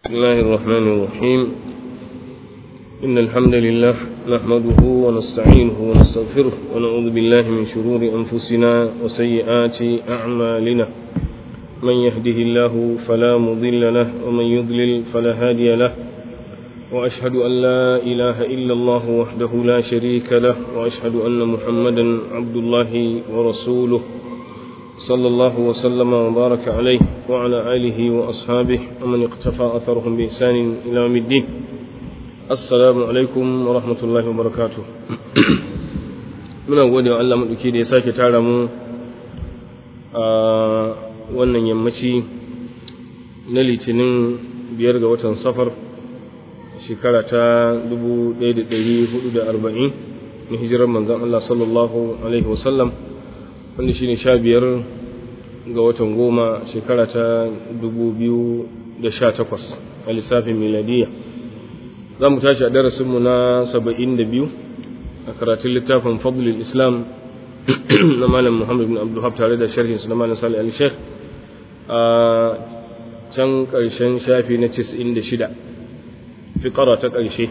بسم الله الرحمن الرحيم إن الحمد لله نحمده ونستعينه ونستغفره ونعوذ بالله من شرور أنفسنا وسيئات أعمالنا من يهده الله فلا مضل له ومن يضلل فلا هادي له وأشهد أن لا إله إلا الله وحده لا شريك له وأشهد أن محمدا عبد الله ورسوله صلى الله وسلم وبارك عليه وعلى آله وأصحابه ومن اقتفى أثرهم بإحسان إلى يوم الدين السلام عليكم ورحمة الله وبركاته muna gode wa Allah maɗauki da ya sake tara mu a wannan yammaci na litinin biyar ga watan safar shekara ta 1440 na hijirar manzan Allah sallallahu Alaihi wasallam wanda shi ne sha biyar ga watan goma shekara ta 2018 a lissafin miladiya za mu tashi a darasinmu na 72 a karatun littafin fadlul islam na malam muhammad bin abdullahab tare da sharhinsu na malam salih al-sheikh a can ƙarshen shafi na 96 fi ƙara ta ƙarshe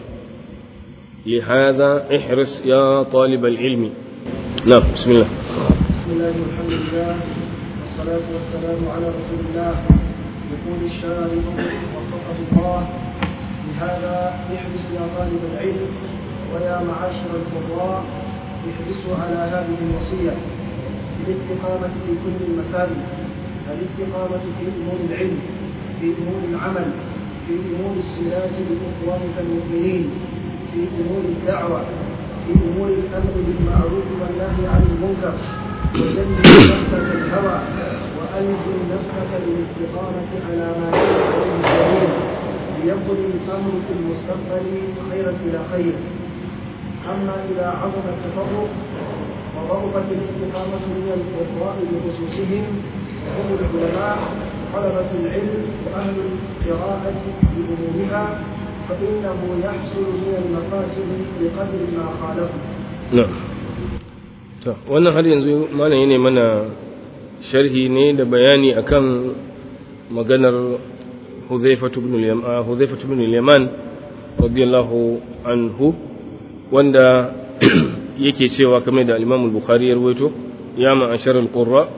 لهذا احرص يا طالب العلم نعم بسم الله بسم الله والحمد لله والصلاة والسلام على رسول الله يقول الشارع وفقه الله لهذا احرص يا طالب العلم ويا معاشر القراء احرصوا على هذه الوصية بالاستقامة في كل المسائل الاستقامة في أمور العلم في أمور العمل في أمور الصلات بإخوانك المؤمنين في أمور الدعوة في أمور الأمر بالمعروف والنهي عن المنكر وجنب نفسك الهوى وألزم نفسك بالاستقامة على ما يجب عليه ليكن الأمر في المستقبل خيرا إلى خير أما إذا عظم التفرق وضعفت الاستقامة من القراء بخصوصهم وهم العلماء طلبة العلم وأهل القراءة بعمومها فإنه يحصل من المفاسد بقدر ما خالفه. نعم. to wannan har yanzu malam ne mana sharhi ne da bayani akan maganar Hudhaifatu ibn al-Yaman Hudhaifatu ibn al-Yaman radiyallahu anhu wanda yake cewa kamar da al-Imam al-Bukhari ya rawaito ya ma'ashar al-qurra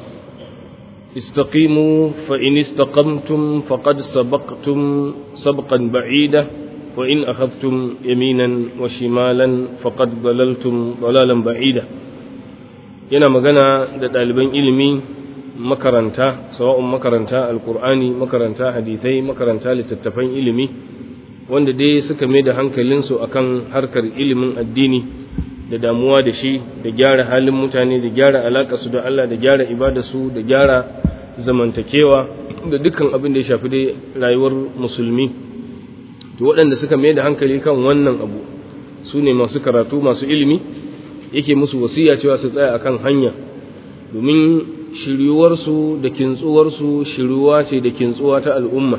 استقيموا فإن استقمتم فقد سبقتم سبقا بعيدا وإن أخذتم يمينا وشمالا فقد ضللتم ضلالا بعيدا yana magana da ɗaliban ilimi makaranta sawa'un makaranta alkur'ani makaranta hadithai makaranta littattafan ilimi wanda dai suka mai da hankalinsu akan harkar ilimin addini da damuwa da shi da gyara halin mutane da gyara alaƙarsu da Allah da gyara ibadarsu da gyara zamantakewa da dukkan abin da ya shafi dai rayuwar musulmi to waɗanda suka mai da hankali kan wannan abu su ne masu karatu masu ilimi yake musu wasiya cewa su tsaya akan hanya domin shiryuwarsu da kintsuwarsu shiryuwa ce da kintsuwa ta al'umma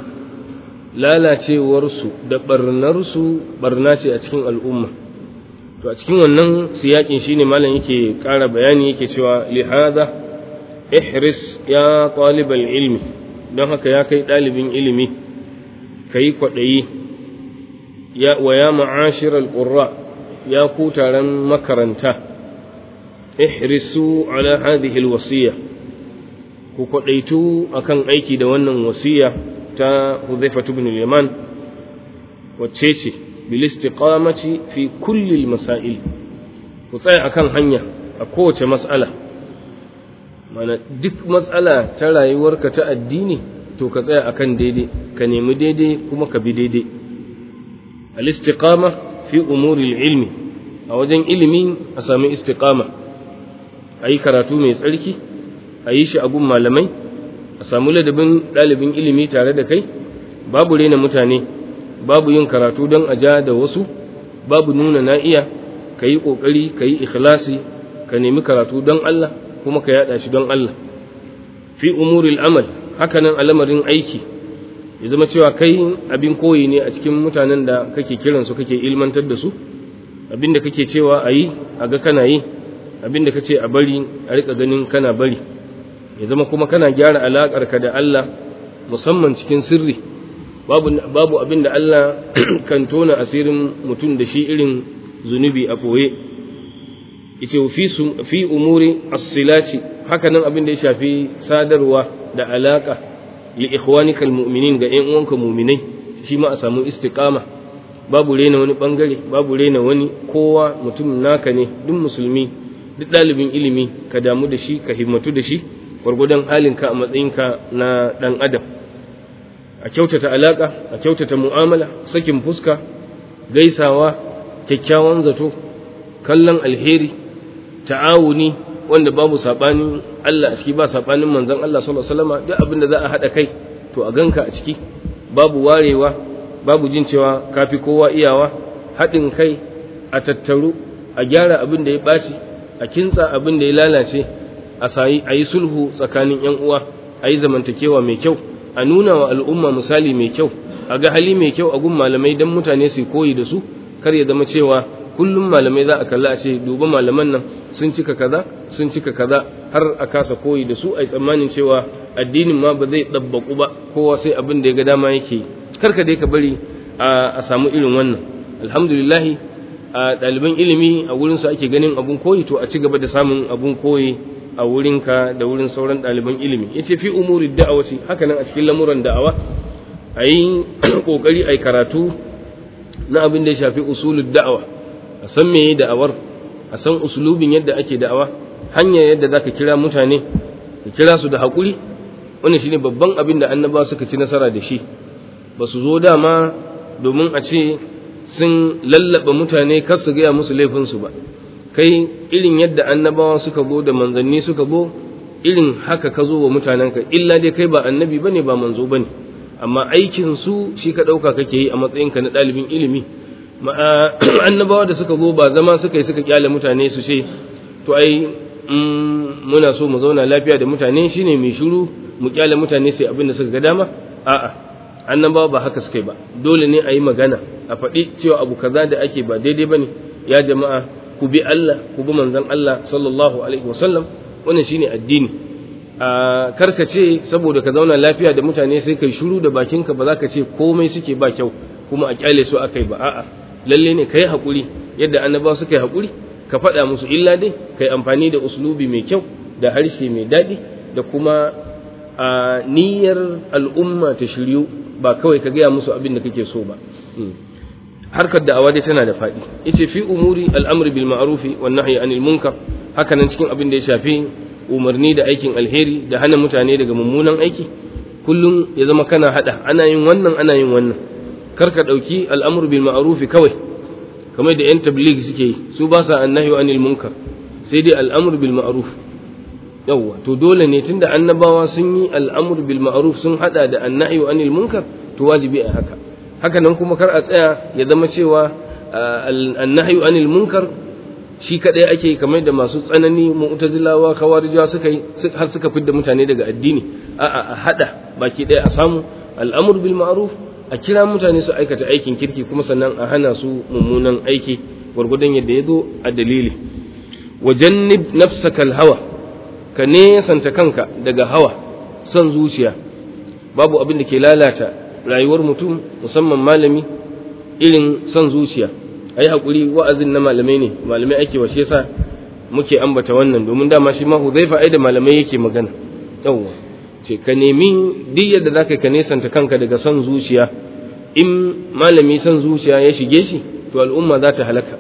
lalacewarsu da barnarsu barna ce a cikin al'umma to a cikin wannan siyakin shine malam yake ƙara bayani yake cewa lihada ihris ya talibal ilmi don haka ya kai ɗalibin ilimi kai kwaɗayi ya wa ya ma'ashiral qurra ya ku taron makaranta ihrisu ala hadhihi alwasiya ku kwadaitu akan aiki da wannan wasiya ta Hudhayfa ibn al-Yaman wacce ce bil istiqamati fi kulli al-masail ku tsaya akan hanya a kowace mas'ala mana duk mas'ala ta rayuwarka ta addini to ka tsaya akan daidai ka nemi daidai kuma ka bi daidai al-istiqama fi umuri ilmi a wajen ilimi a sami istiqama a yi karatu mai tsarki a yi shi a gun malamai a samu ladabin ɗalibin ilimi tare da kai babu rena mutane babu yin karatu don a ja da wasu babu nuna na iya ka yi ƙoƙari ka yi ikhlasi ka nemi karatu don Allah kuma ka yaɗa shi don Allah fi umuril amal hakanan al'amarin aiki ya zama cewa kai abin koyi ne a cikin mutanen da kake kiransu kake ilmantar da su abin da kake cewa a yi a ga kana yi abin da kace a bari a rika ganin kana bari ya zama kuma kana gyara alaƙarka da Allah musamman cikin sirri babu babu abin da Allah kan tona asirin mutum da shi irin zunubi a koye yace fi fi umuri as-silati haka nan abin da ya shafi sadarwa da alaka li ikhwanikal mu'minin ga ƴan uwanka mu'minai shi ma a samu istiqama babu rena wani bangare babu rena wani kowa mutum naka ne duk musulmi duk ɗalibin ilimi ka damu da shi ka himmatu da shi gwargwadon halinka a matsayinka na ɗan adam a kyautata alaƙa a kyautata mu'amala sakin fuska gaisawa kyakkyawan zato kallon alheri ta'awuni wanda babu saɓanin Allah a ciki ba saɓanin manzon Allah sallallahu alaihi wasallam duk abin da za a haɗa kai to a ganka a ciki babu warewa babu jin cewa kafi kowa iyawa haɗin kai a tattaru a gyara abin da ya ɓaci a kintsa abin da ya lalace a yi sulhu tsakanin ‘yan uwa a yi zamantakewa mai kyau a nuna wa al'umma misali mai kyau a ga hali mai kyau a gun malamai don mutane su koyi da su kar ya zama cewa kullum malamai za a kalla a ce duba malaman nan sun cika kaza sun cika kaza har a kasa koyi da su a yi tsammanin cewa addinin ma ba zai ɗabbaƙu ba kowa sai abin da ya ga dama yake karka dai ka bari a samu irin wannan alhamdulillahi a ɗaliban ilimi a wurinsu ake ganin abun koyi to a ci gaba da samun abun koyi a wurinka da wurin sauran ɗaliban ilimi ya ce fi umuri da'awaci haka nan a cikin lamuran da'awa a yi ƙoƙari a yi karatu na abin da ya shafi usulun da'awa a san meye da'awar a san usulubin yadda ake da'awa hanyar yadda za ka kira mutane ka kira su da haƙuri wannan shine babban abin da annaba suka ci nasara da shi ba su zo dama domin a ce sun lallaba mutane kar su gaya musu laifinsu ba kai irin yadda annabawa suka zo da manzanni suka zo irin haka ka zo wa mutanenka illa dai kai ba annabi bane ba manzo bane amma aikin su shi ka dauka kake yi a matsayinka na dalibin ilimi annabawa da suka zo ba zama suka yi suka kyale mutane su ce to ai muna so mu zauna lafiya da mutane shine mai shiru mu kyale mutane sai abin da suka ga dama a'a annabawa ba haka suka yi ba dole ne a yi magana a faɗi cewa abu kaza da ake ba daidai bane ya jama'a ku bi Allah ku bi manzon Allah sallallahu alaihi wasallam wannan shine addini a karkace saboda ka zauna lafiya da mutane sai kai shiru da bakinka ba za ka ce komai suke ba kyau kuma a kyale su akai ba a'a lalle ne kai hakuri yadda annabawa suka yi hakuri ka faɗa musu illa dai kai amfani da uslubi mai kyau da harshe mai daɗi da kuma a niyyar al'umma ta shiryu ba kawai ka gaya musu abin da kake so ba harkar da'awa dai tana da faɗi yace fi umuri al'amri bil ma'rufi wan nahyi anil munkar haka nan cikin abin da ya shafi umarni da aikin alheri da hana mutane daga mummunan aiki kullum ya zama kana hada ana yin wannan ana yin wannan kar ka dauki al'amru bil ma'rufi kawai kamar da yan tabligh suke yi su ba sa annahyu anil munkar sai dai al'amru bil ma'ruf yawwa to dole ne tunda annabawa sun yi al'amru bil ma'ruf sun hada da annahyu anil munkar to wajibi a haka haka nan kuma kar a tsaya ya zama cewa annahyu anil munkar shi kadai ake kamar da masu tsanani mu'tazilawa khawarijawa suka yi har suka fidda mutane daga addini a'a a hada baki daya a samu al'amru bil ma'ruf a kira mutane su aikata aikin kirki kuma sannan a hana su mummunan aiki gwargwadon yadda ya zo a dalili wajannib nafsaka hawa ka nesanta kanka daga hawa son zuciya babu abin da ke lalata rayuwar mutum musamman malami irin son zuciya a yi haƙuri wa'azin na malamai ne malamai ake washe sa muke ambata wannan domin dama shi ma huzaifa ai da malamai yake magana yawwa ce ka nemi duk yadda za ka nesanta kanka daga son zuciya in malami son zuciya ya shige shi to al'umma za ta halaka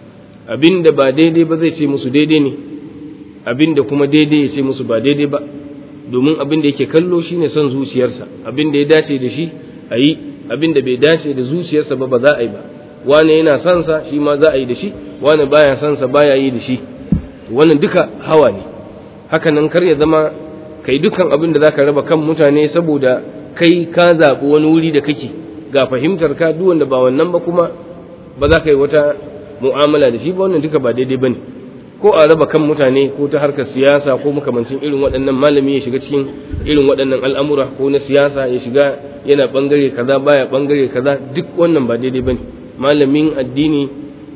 abinda ba daidai ba zai ce musu daidai ne abinda kuma daidai ya ce musu ba daidai ba domin abinda yake kallo shine son zuciyarsa abinda ya dace da shi a yi abinda bai dace da zuciyarsa ba ba za a yi ba wane yana son sa shi ma za a yi da shi wane baya son sa baya yi da shi wannan duka hawa ne haka nan kar ya zama kai dukan abin da zaka raba kan mutane saboda kai ka zaɓi wani wuri da kake ga fahimtar ka duk wanda ba wannan ba kuma ba za ka yi wata mu'amala da shi ba wannan duka ba daidai bane ko a raba kan mutane ko ta harkar siyasa ko makamancin irin waɗannan malami ya shiga cikin irin waɗannan al'amura ko na siyasa ya shiga yana bangare kaza baya bangare kaza duk wannan ba daidai bane malamin addini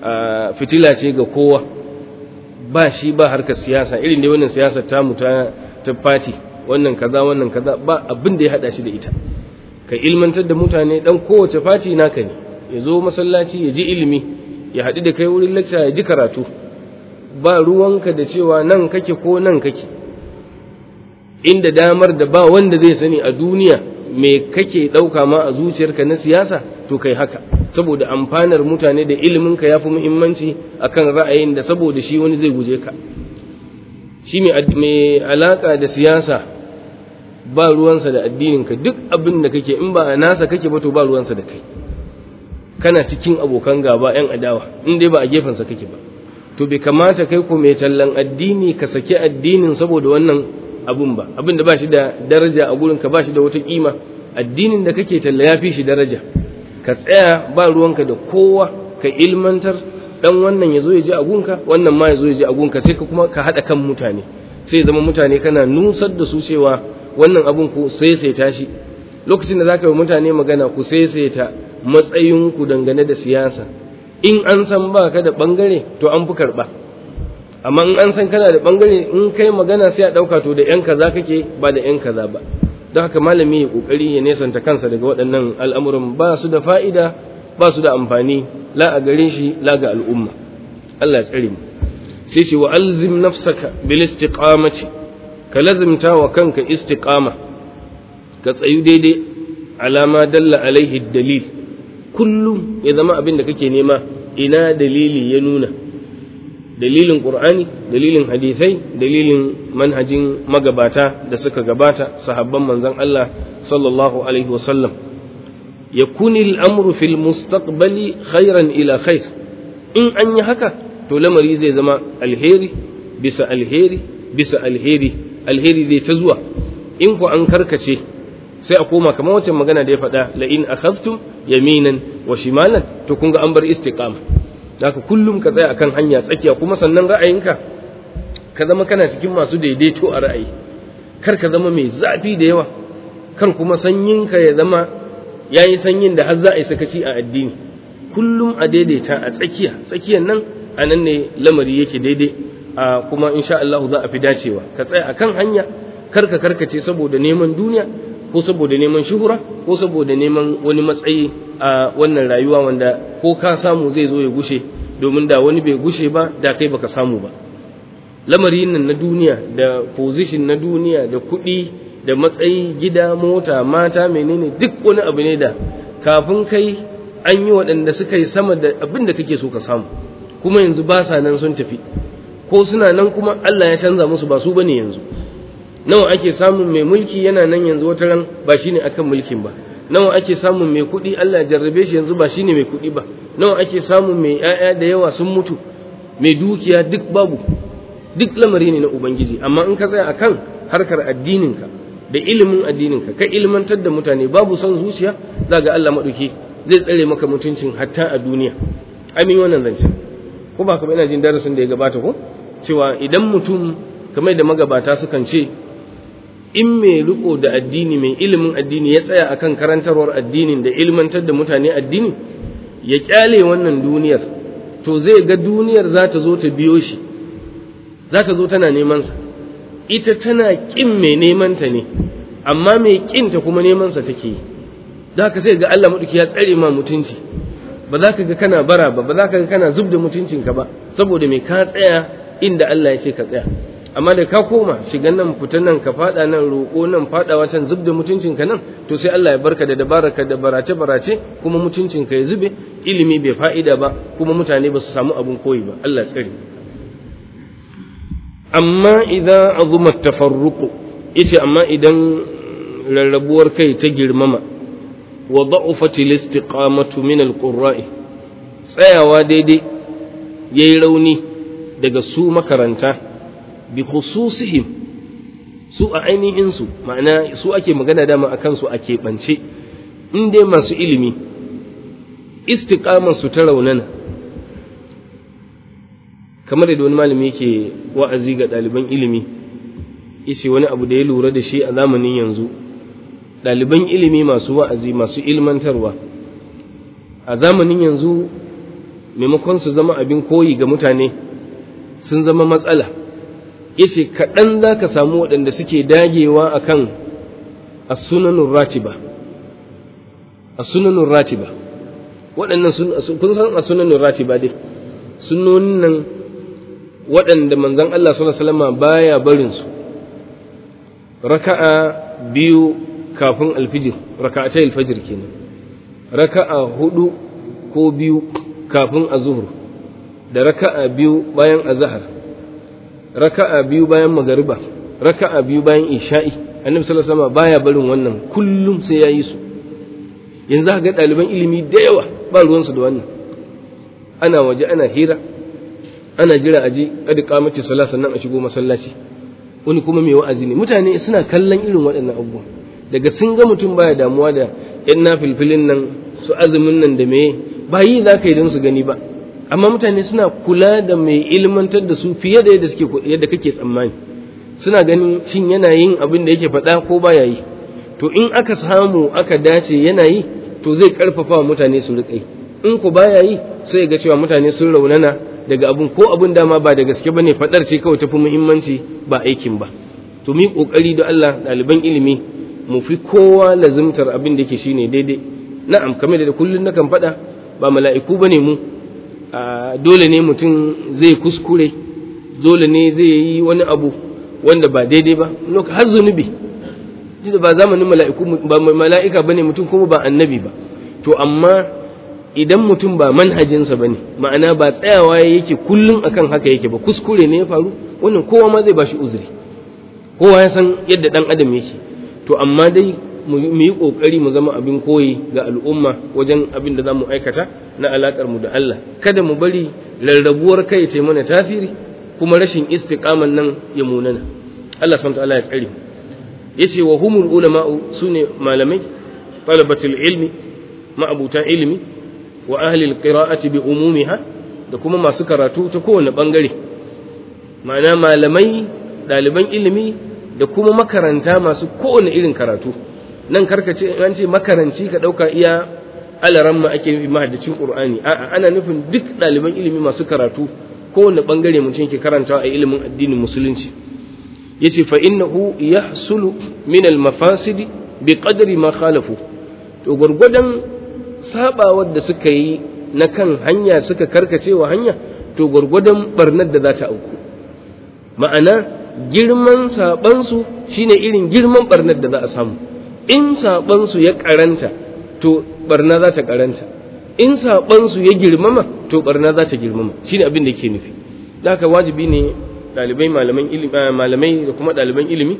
fitila ce ga kowa ba shi ba harkar siyasa irin da wannan siyasar tamu ta ta fati wannan kaza wannan kaza ba abin da ya hada shi da ita ka ilmantar da mutane dan kowace fati naka ne ya zo masallaci ya ji ilimi ya haɗu da kai wurin lecture ya ji karatu ba ruwanka da cewa nan kake ko nan kake inda damar da ba wanda zai sani a duniya me kake ɗauka ma a zuciyarka na siyasa to kai haka saboda amfanar mutane da iliminka ya fi muhimmanci akan ra'ayin da saboda shi wani zai guje ka shi mai alaƙa da siyasa ba ruwansa da addininka duk abin da kake in ba a nasa kake ba to ba ruwansa da kai kana cikin abokan gaba 'yan adawa in dai ba a gefensa kake ba to bai kamata kai ko mai tallan addini ka saki addinin saboda wannan abun ba abin da ba shi da daraja a gurinka ba shi da wata kima addinin da kake talla ya fi shi daraja ka tsaya ba ruwanka da kowa ka ilmantar dan wannan ya zo ya ji agunka wannan ma ya zo ya ji agunka sai ka kuma ka haɗa kan mutane sai zama mutane kana nusar da su cewa wannan abun ku saisaita shi lokacin da zaka yi mutane magana ku saisaita matsayinku dangane da siyasa in an san ba ka da bangare to an fi karɓa amma in an san kana da bangare in kai magana sai a ɗauka to da 'yan kaza kake ba da 'yan kaza ba don haka malami ya ƙoƙari ya nesanta kansa daga waɗannan al'amuran ba su da fa'ida ba su da amfani la a gare shi la ga al'umma Allah ya tsare mu sai ce wa alzim nafsaka bil istiqamati ka lazimta wa kanka istiqama ka tsayu daidai alama dalla alaihi dalil kullum ya zama abin da kake nema ina dalili ya nuna dalilin qur'ani dalilin hadithai dalilin manhajin magabata da suka gabata sahabban manzon Allah sallallahu alaihi wasallam yakuni al'amru fil mustaqbali khairan ila khair in an yi haka to lamari zai zama alheri bisa alheri bisa alheri alheri zai ta zuwa in ku an karkace sai a koma kamar wancan magana da ya faɗa la in akhadhtum yaminan wa shimalan to kun ga an bar istiqama haka kullum ka tsaya akan hanya tsakiya kuma sannan ra'ayinka ka zama kana cikin masu daidaito a ra'ayi kar ka zama mai zafi da yawa kar kuma sanyinka ya zama yayi sanyin da har za a yi sakaci a addini kullum a daidaita a tsakiya tsakiyan nan a nan ne lamari yake daidai a kuma insha Allah za a fi dacewa ka tsaya akan hanya kar ka karkace saboda neman duniya ko saboda neman shuhura ko saboda neman wani matsayi a wannan rayuwa wanda ko ka samu zai zo ya gushe domin da wani bai gushe ba da kai baka samu ba lamarin nan na duniya da position na duniya da kuɗi da matsayi gida mota mata menene duk wani abu ne da kafin kai an yi waɗanda suka yi sama da abin da kake so ka samu kuma yanzu ba sa nan sun tafi ko suna nan kuma Allah ya canza musu ba su bane yanzu nawa ake samun mai mulki yana nan yanzu wata ran ba shine akan mulkin ba nawa ake samun mai kuɗi Allah ya jarrabe shi yanzu ba shine mai kuɗi ba nawa ake samun mai ƴaƴa da yawa sun mutu mai dukiya duk babu duk lamari ne na ubangiji amma in ka tsaya akan harkar addininka da ilimin addininka ka ilmantar da mutane babu son zuciya za ga Allah maɗauki zai tsare maka mutuncin hatta a duniya amin wannan zancen ko ba ka ina jin darasin da ya gabata ko cewa idan mutum kamar da magabata sukan ce in mai riko da addini mai ilimin addini ya tsaya akan karantarwar addinin da ilmantar da mutane addini ya kyale wannan duniyar to zai ga duniyar za ta zo ta biyo shi za ta zo tana neman sa ita tana kin mai neman ta ne amma mai kin ta kuma neman sa take yi da haka sai ga Allah maduki ya tsare ma mutunci ba za ka ga kana bara ba ba za ka ga kana zub da mutuncinka ba saboda mai ka tsaya inda Allah ya ce ka tsaya amma da ka koma shigan nan fitan nan ka fada nan roƙo nan fadawa can zub da mutuncinka nan to sai Allah ya barka da dabaraka da barace barace kuma mutuncinka ya zube ilimi bai fa'ida ba kuma mutane ba su samu abun koyi ba Allah tsare amma idan azuma tafarruqu yace amma idan rarrabuwar kai ta girmama wa da'ufat al-istiqamatu min al-qurra'i tsayawa daidai yayi rauni daga su makaranta bi khususihim su a ainihin su ma'ana su ake magana dama akan su a keɓance in dai masu ilimi istiqamar su ta raunana kamar da wani malami yake wa'azi ga ɗaliban ilimi yace wani abu da ya lura da shi a zamanin yanzu ɗaliban ilimi masu wa'azi masu ilmantarwa a zamanin yanzu maimakon su zama abin koyi ga mutane sun zama matsala yace kaɗan za ka samu waɗanda suke dagewa a kan sunanun ratiba as-sunanur ratiba waɗannan kun san as-sunanur ratiba dai sunnonin nan waɗanda manzon Allah sallallahu alaihi wasallam baya barin su raka'a biyu kafin alfijir raka'atai alfajir kenan raka'a hudu ko biyu kafin azhur da raka'a biyu bayan azhar raka'a biyu bayan magariba raka'a biyu bayan isha'i annabi sallallahu alaihi wasallam baya barin wannan kullum sai yayi su yanzu ga ɗaliban ilimi da yawa ba ruwansu da wannan ana waje ana hira ana jira aje kada kamata sallah sannan a shigo masallaci wani kuma mai wa'azi ne mutane suna kallon irin waɗannan abubuwa daga sun ga mutum baya damuwa da yan nafilfilin nan su azumin nan da meye ba yi za ka yi don su gani ba amma mutane suna kula da mai ilmantar da su fiye da yadda suke yadda kake tsammani suna ganin shin yana yin abin da yake faɗa ko baya yi to in aka samu aka dace yana yi to zai karfafa wa mutane su riƙa yi in ku baya yi sai ga cewa mutane sun raunana daga abun ko abun dama ba da gaske bane faɗar ce kawai tafi muhimmanci ba aikin ba to mu kokari da Allah ɗaliban ilimi mu fi kowa lazimtar abin da yake shine daidai na'am kamar da kullun nakan faɗa ba mala'iku bane mu dole ne mutum zai kuskure dole ne zai yi wani abu wanda ba daidai ba har zunubi da ba zamanin mala'iku ba mala'ika bane mutum kuma ba annabi ba to amma idan mutum ba manhajinsa bane ma'ana ba tsayawa yake kullum akan haka yake ba kuskure ne ya faru wannan kowa ma zai bashi uzuri kowa ya san yadda dan adam yake to amma dai mu yi kokari mu zama abin koyi ga al'umma wajen abin da za mu aikata na alakar mu da Allah kada mu bari rarrabuwar kai ta mana tasiri kuma rashin istiqaman nan ya munana Allah subhanahu wa ta'ala ya tsare mu yace wa humul ulama'u sune malamai talabatul ilmi ma'abuta ilmi wa ahli alqira'ati bi umumiha da kuma masu karatu ta kowane bangare ma'ana malamai daliban ilimi da kuma makaranta masu kowane irin karatu nan karkace an ce makaranci ka dauka iya alaramma ake nufi mahaddacin qur'ani a'a ana nufin duk daliban ilimi masu karatu kowane bangare mutum yake karantawa a ilimin addinin musulunci yace fa innahu yahsulu min al-mafasid bi qadri ma khalafu to gurgudan sabawar da suka yi na kan hanya suka karkace wa hanya to gurgudan barnar da za ta auku ma'ana girman saban su shine irin girman barnar da za a samu in saban su ya karanta to barna za ta karanta in saban su ya girmama to barna za ta girmama shine abin da yake nufi haka wajibi ne ɗalibai malamai da kuma ɗaliban ilimi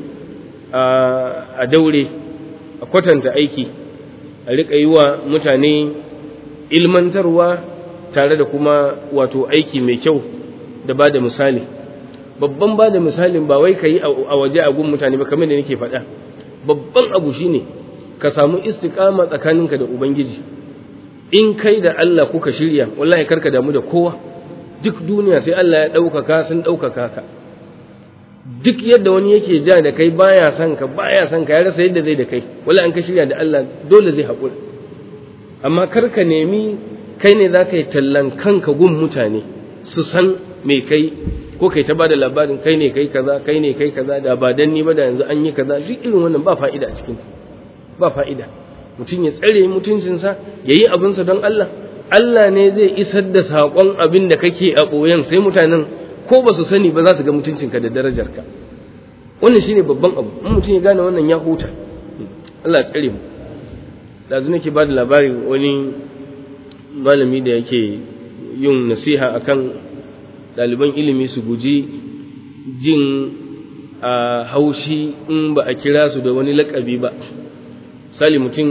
a daure a kwatanta aiki a riƙa yi wa mutane ilmantarwa tare da kuma wato aiki mai kyau da ba da misali babban ba da misalin ba wai ka yi a waje a gun mutane ba kamar da nake faɗa babban abu shine ka samu istiƙama tsakaninka da ubangiji in kai da Allah kuka shirya wallahi karka damu da kowa duk duniya sai Allah ya ɗaukaka sun ɗaukaka ka duk yadda wani yake ja da kai baya son ka baya son ka ya rasa yadda zai da kai wala an ka shirya da Allah dole zai haƙura amma kar ka nemi kai ne za ka yi tallan kanka gun mutane su san me kai ko kai ta bada labarin kai ne kai kaza kai ne kai kaza da ba dan ni ba da yanzu an yi kaza duk irin wannan ba fa'ida a cikin ba fa'ida mutum ya tsare mutuncinsa ya yi abinsa don Allah Allah ne zai isar da saƙon abin da kake a ɓoyen sai mutanen ko ba su sani ba za su ga mutuncinka da darajarka wannan shine babban abu in mutum ya gane wannan ya huta Allah ya tsare mu dazu nake ba da labari wani malami da yake yin nasiha akan ɗaliban ilimi su guji jin a haushi in ba a kira su da wani lakabi ba sali mutum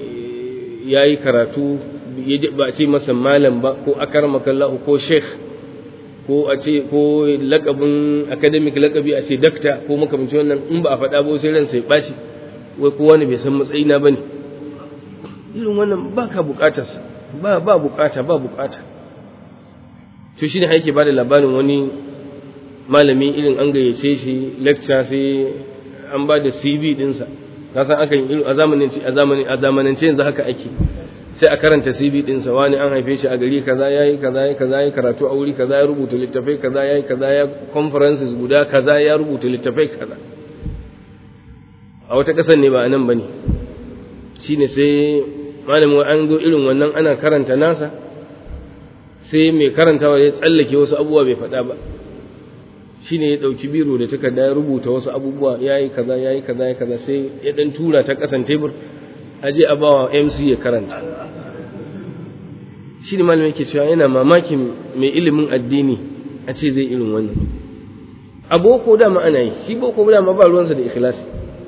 ya yi karatu ba a ce masa malam ba ko akar makallahu ko sheikh ko a ce ko lakabin academic lakabi a ce dakta ko makamanci wannan in ba a faɗa ba sai ransa ya ɓaci wai kowa ne bai san matsayina ba ne irin wannan ba ka buƙatarsa ba ba buƙata ba buƙata to shi ne haike ba da labarin wani malami irin an gayyace shi lecture sai an ba da cv ɗinsa ka san akan irin a zamanin a zamanin a zamanance yanzu haka ake sai a karanta CV ɗinsa wani an haife shi a gari kaza yayi kaza yayi kaza yayi karatu a wuri kaza ya rubuta littafai kaza yayi kaza ya conferences guda kaza ya rubuta littafai kaza a wata ƙasar ne ba a nan bane shine sai malamin an zo irin wannan ana karanta nasa sai mai karantawa ya tsallake wasu abubuwa bai faɗa ba shi ne ya ɗauki biro da takarda ya rubuta wasu abubuwa ya yi kaza ya yi kaza ya kaza sai ya ɗan tura ta ƙasan tebur aje a bawa mc ya karanta shi ne malamin ke cewa yana mamakin mai ilimin addini a ce zai irin wannan a boko dama ana yi shi boko dama ba ruwansa da ikhlasi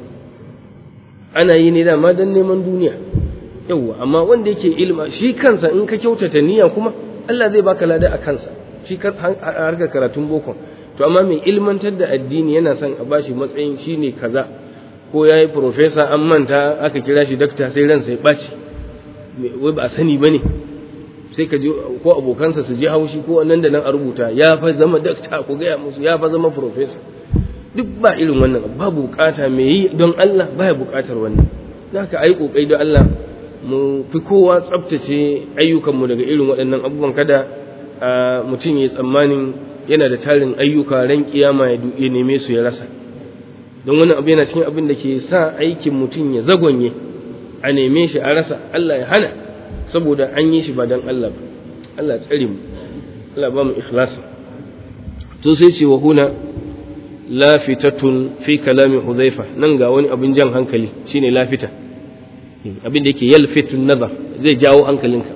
ana yi ne dama don neman duniya yauwa amma wanda yake ilima shi kansa in ka kyautata niyya kuma Allah zai baka lada a kansa shi harkar karatun boko to amma mai ilmantar da addini yana son a bashi matsayin shine kaza ko ya yi profesa an manta aka kira shi dakta sai ransa ya ɓaci wai ba a sani ba ne sai ka je ko abokansa su je haushi ko nan da nan a rubuta ya fa zama dakta ko gaya musu ya fa zama profesa duk ba irin wannan babu bukata mai yi don Allah baya bukatar wannan haka ai kokari don Allah mu fi kowa tsaftace ayyukanmu daga irin waɗannan abubuwan kada mutum ya tsammanin yana da tarin ayyuka ran kiyama ya neme su ya rasa don wani abu yana cikin abin da ke sa aikin mutum ya zagonye a neme shi a rasa Allah ya hana saboda an yi shi ba don Allah ba Allah tsare mu Allah ba mu ikhlasi to sai ce wa huna lafitatun fi kalami hudhaifa nan ga wani abin jan hankali shine lafita abin da yake yalfitun nazar zai jawo hankalinka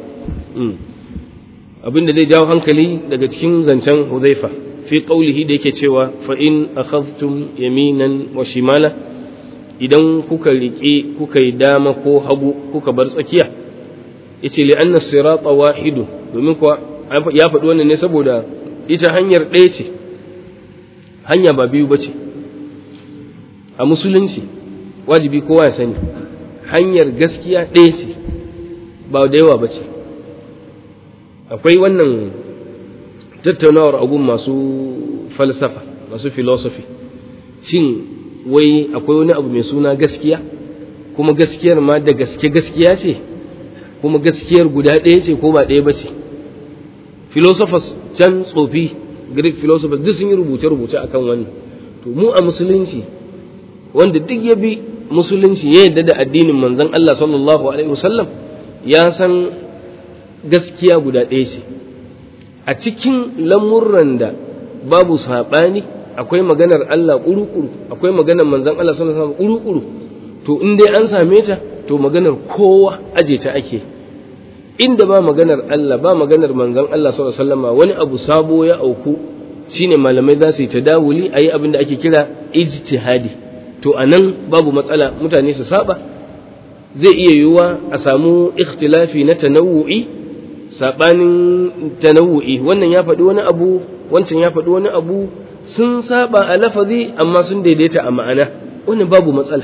abin da zai jawo hankali daga cikin zancen hudhaifa fi qaulihi da yake cewa fa in akhadhtum yaminan wa shimala idan kuka riƙe kuka yi dama ko hagu kuka bar tsakiya yace li anna sirata wahidu domin kuwa ya faɗi wannan ne saboda ita hanyar ɗaya ce hanya ba biyu bace a musulunci wajibi kowa ya sani hanyar gaskiya ɗaya ce ba da yawa bace akwai wannan tattaunawar abun masu falsafa masu philosophy shin wai akwai wani abu mai suna gaskiya kuma gaskiyar ma da gaske gaskiya ce kuma gaskiyar guda ɗaya ce ko ba ɗaya ba ce philosophers can tsofi greek philosophers duk sun yi rubuce-rubuce akan wannan to mu a musulunci wanda duk ya bi musulunci ya yadda da addinin manzon Allah sallallahu alaihi wasallam ya san gaskiya guda ɗaya ce a cikin lamurran da babu saɓani akwai maganar Allah ƙuru-ƙuru akwai maganar manzon Allah sallallahu alaihi wasallam ƙuru-ƙuru to in dai an same ta to maganar kowa aje ta ake inda ba maganar Allah ba maganar manzon Allah sallallahu alaihi wasallam wani abu sabo ya auku shine malamai za su yi tadawuli ayi abin da ake kira ijtihadi to anan babu matsala mutane su saba zai iya yiwuwa a samu ikhtilafi na tanawu'i sabanin tanawu'i wannan ya faɗi wani abu wancan ya faɗi wani abu sun saba a lafazi amma sun daidaita a ma'ana wannan babu matsala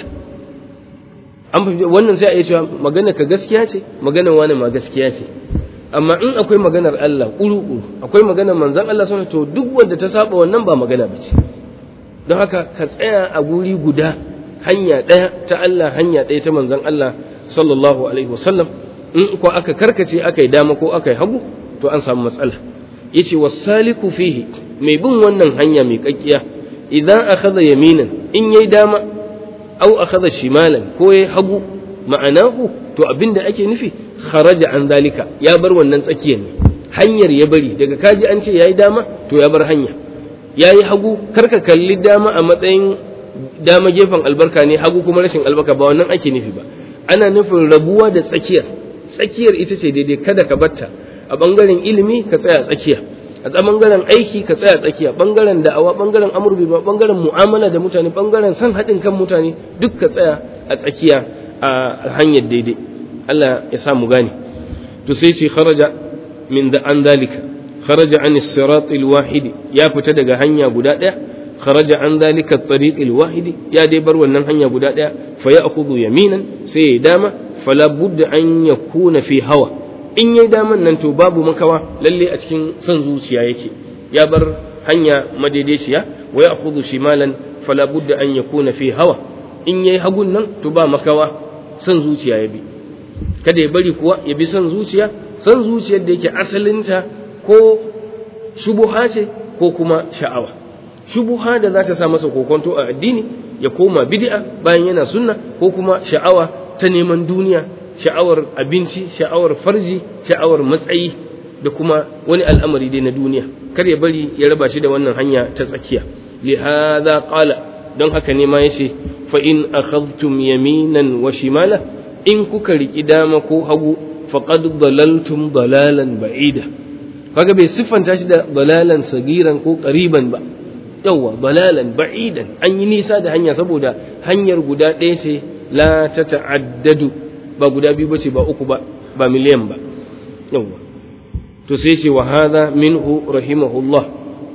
wannan sai a iya cewa magana ka gaskiya ce maganar wani ma gaskiya ce amma in akwai maganar Allah ƙuru akwai maganar manzan Allah sun to duk wanda ta saba wannan ba magana ba ce don haka ka tsaya a guri guda hanya ɗaya ta Allah hanya ɗaya ta manzan Allah sallallahu alaihi wasallam in ko aka karkace aka yi dama ko aka yi hagu to an samu matsala yace wasaliku fihi mai bin wannan hanya mai kakkiya idan akhadha yaminan in yayi dama au akhadha shimalan ko yayi hagu ma'anahu to abinda ake nufi kharaja an dalika ya bar wannan tsakiyar ne hanyar ya bari daga kaji an ce yayi dama to ya bar hanya yayi hagu karka kalli dama a matsayin dama gefen albarka ne hagu kuma rashin albarka ba wannan ake nufi ba ana nufin rabuwa da tsakiyar tsakiyar ita ce daidai kada ka batta a bangaren ilimi ka tsaya tsakiya a bangaren aiki ka tsaya tsakiya bangaren da'awa bangaren amurbi ba bangaren mu'amala da mutane bangaren san haɗin kan mutane duk ka tsaya a tsakiya a hanyar daidai Allah ya sa mu gane to sai sai kharaja min da an dalika kharaja an sirat wahidi ya fita daga hanya guda ɗaya kharaja an dalika tariq wahidi ya dai bar wannan hanya guda ɗaya fa ya'khudhu yaminan sai ya dama fala budda an yakuna fi hawa in yayi daman nan to babu makawa lalle a cikin son zuciya yake ya bar hanya madaidaiciya wa ya'khudhu shimalan fala budda an yakuna fi hawa in yayi hagun nan to ba makawa son zuciya ya bi kada ya bari kuwa ya bi son zuciya son zuciyar da yake asalinta ko shubuha ce ko kuma sha'awa shubuha da za ta sa masa kokonto a addini ya koma bid'a bayan yana sunna ko kuma sha'awa ta neman duniya sha'awar abinci sha'awar farji sha'awar matsayi da kuma wani al'amari dai na duniya kar ya bari ya raba shi da wannan hanya ta tsakiya li hadha qala don haka ne ma yace fa in akhadhtum yaminan wa shimala in kuka riki dama ko hagu faqad dalaltum dalalan ba'ida kaga bai siffanta shi da dalalan sagiran ko qariban ba yawa dalalan ba'idan an yi nisa da hanya saboda hanyar guda ɗaya ce la ta ta'addadu ba guda biyu ba ce ba uku ba ba miliyan ba yawa to sai ce wa hadha minhu rahimahullah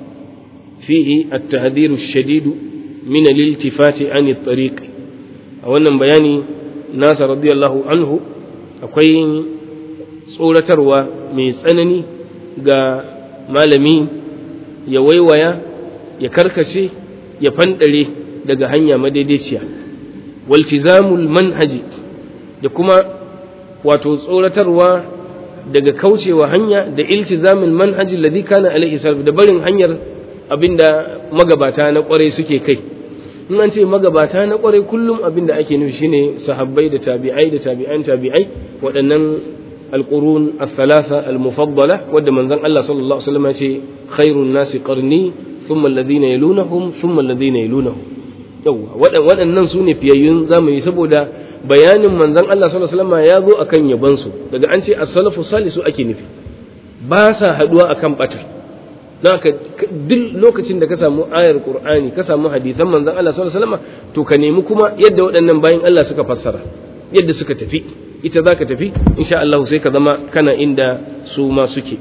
fihi at-tahdhir ash-shadid min al-iltifati an at-tariq a wannan bayani nasa radiyallahu anhu akwai tsoratarwa mai tsanani ga malami ya waiwaya ya karkace ya fanɗare daga hanya madaidaiciya waltizamul manhaji da kuma wato tsoratarwa daga kaucewa hanya da iltizamul manhaji alladhi kana alaihi salaf da barin hanyar abinda magabata na kwarai suke kai in an ce magabata na kwarai kullum abinda ake nufi shine sahabbai da tabi'ai da tabi'an tabi'ai waɗannan alqurun al-thalatha al-mufaddala wadda manzon Allah sallallahu alaihi wasallam ya ce khairun nasi qarni thumma alladhina yalunahum thumma alladhina yalunahum yawa waɗannan su ne fiyayyun zamani saboda bayanin manzon Allah sallallahu alaihi wasallam ya zo akan yaban su daga an ce as-salafu salisu ake nufi ba sa haduwa akan bata naka duk lokacin da ka samu ayar qur'ani ka samu hadisan manzon Allah sallallahu alaihi wasallam to ka nemi kuma yadda waɗannan bayin Allah suka fassara yadda suka tafi ita zaka tafi insha Allah sai ka zama kana inda su ma suke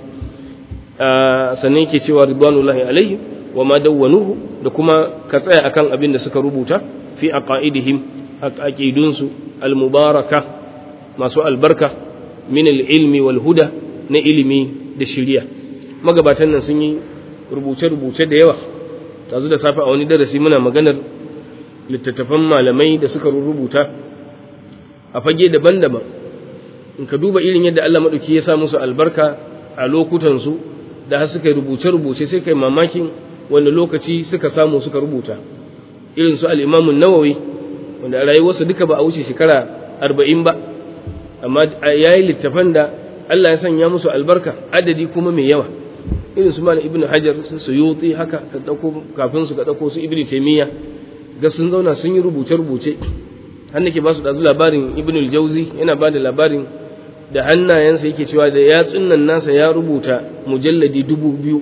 sannan yake cewa ridwanullahi alaihi wa ma dawwanuhu da kuma ka tsaya akan abin da suka rubuta fi aqaidihim aqidunsu almubaraka masu albarka min ilmi wal huda na ilimi da shiriya magabatan nan sun yi rubuce-rubuce da yawa tazu da safe a wani darasi muna maganar littattafan malamai da suka rubuta a fage daban-daban in ka duba irin yadda Allah maɗauki ya sa musu albarka a lokutansu da har suka rubuce-rubuce sai kai mamakin wanda lokaci suka samu suka rubuta irin su al'imamun nawawi wanda a rayuwarsa duka ba a wuce shekara arba'in ba amma ya yi littafan da Allah ya sanya musu albarka adadi kuma mai yawa irin su mana ibn hajar su suyuti haka ka ɗauko kafin su ka ɗauko su ibn taimiyya ga sun zauna sun yi rubuce-rubuce har nake ba su ɗazu labarin ibn al-jauzi yana ba da labarin da hannayensa yake cewa da yatsun nan nasa ya rubuta mujalladi dubu biyu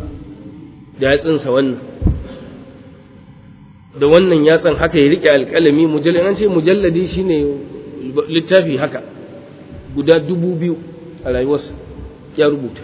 da yatsunsa wannan da wannan yatsan haka ya rike alƙalami mujalladi an ce mujalladi shine littafi haka guda dubu biyu a rayuwarsa ya rubuta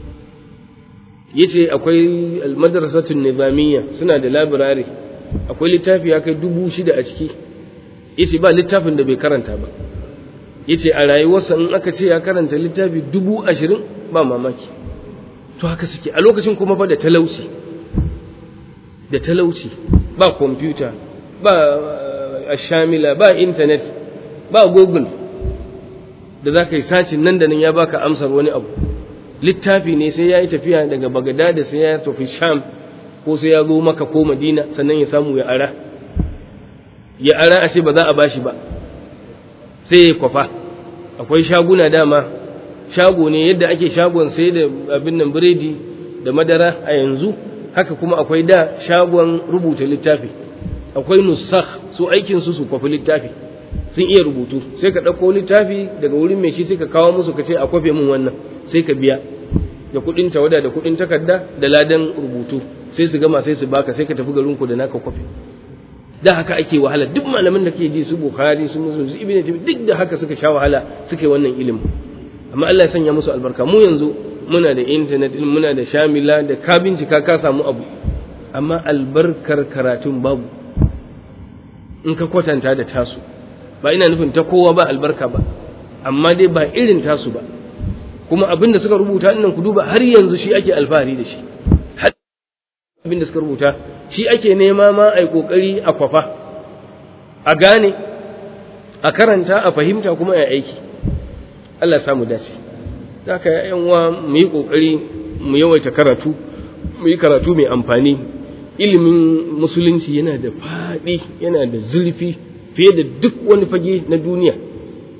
yace akwai almadrasatun nizamiyya suna da labirare akwai littafi ya kai dubu shida a ciki yace ba littafin da bai karanta ba yace a rayuwarsa in aka ce ya karanta littafi dubu ashirin ba mamaki to haka suke a lokacin kuma fa da talauci da talauci ba kwamfuta ba ashamila ba intanet ba google da za ka yi sacin nan da nan ya baka amsar wani abu littafi ne sai ya yi tafiya daga bagada sai ya tafi sham ko sai ya zo maka ko madina sannan ya samu ya ara ya ara a ce ba za a bashi ba sai ya kwafa akwai shaguna dama shago ne yadda ake shagon sai da abin nan biredi da madara a yanzu haka kuma akwai da shagon rubuta littafi akwai nusakh su aikin su su kwafi littafi sun iya rubutu sai ka ɗauko littafi daga wurin mai shi sai ka kawo musu ka ce a kwafe min wannan sai ka biya da kuɗin tawada da kuɗin takarda da ladan rubutu sai su gama sai su baka sai ka tafi garinku da naka kwafe da haka ake wahala duk malamin da ke ji su bukhari su musu su ibnu duk da haka suka sha wahala suka yi wannan ilimin amma Allah ya sanya musu albarka mu yanzu muna da internet muna da shamila da ka bincika ka samu abu amma albarkar karatun babu in ka kwatanta da tasu ba ina nufin ta kowa ba albarka ba amma dai ba irin tasu ba kuma abin da suka rubuta nan ku duba har yanzu shi ake alfahari da shi har abin da suka rubuta shi ake nema ma ai kokari a kwafa a gane a karanta a fahimta kuma a aiki Allah ya samu dace haka yan uwa mu yi kokari mu yawaita karatu mu yi karatu mai amfani ilimin musulunci yana da faɗi yana da zurfi fiye da duk wani fage na duniya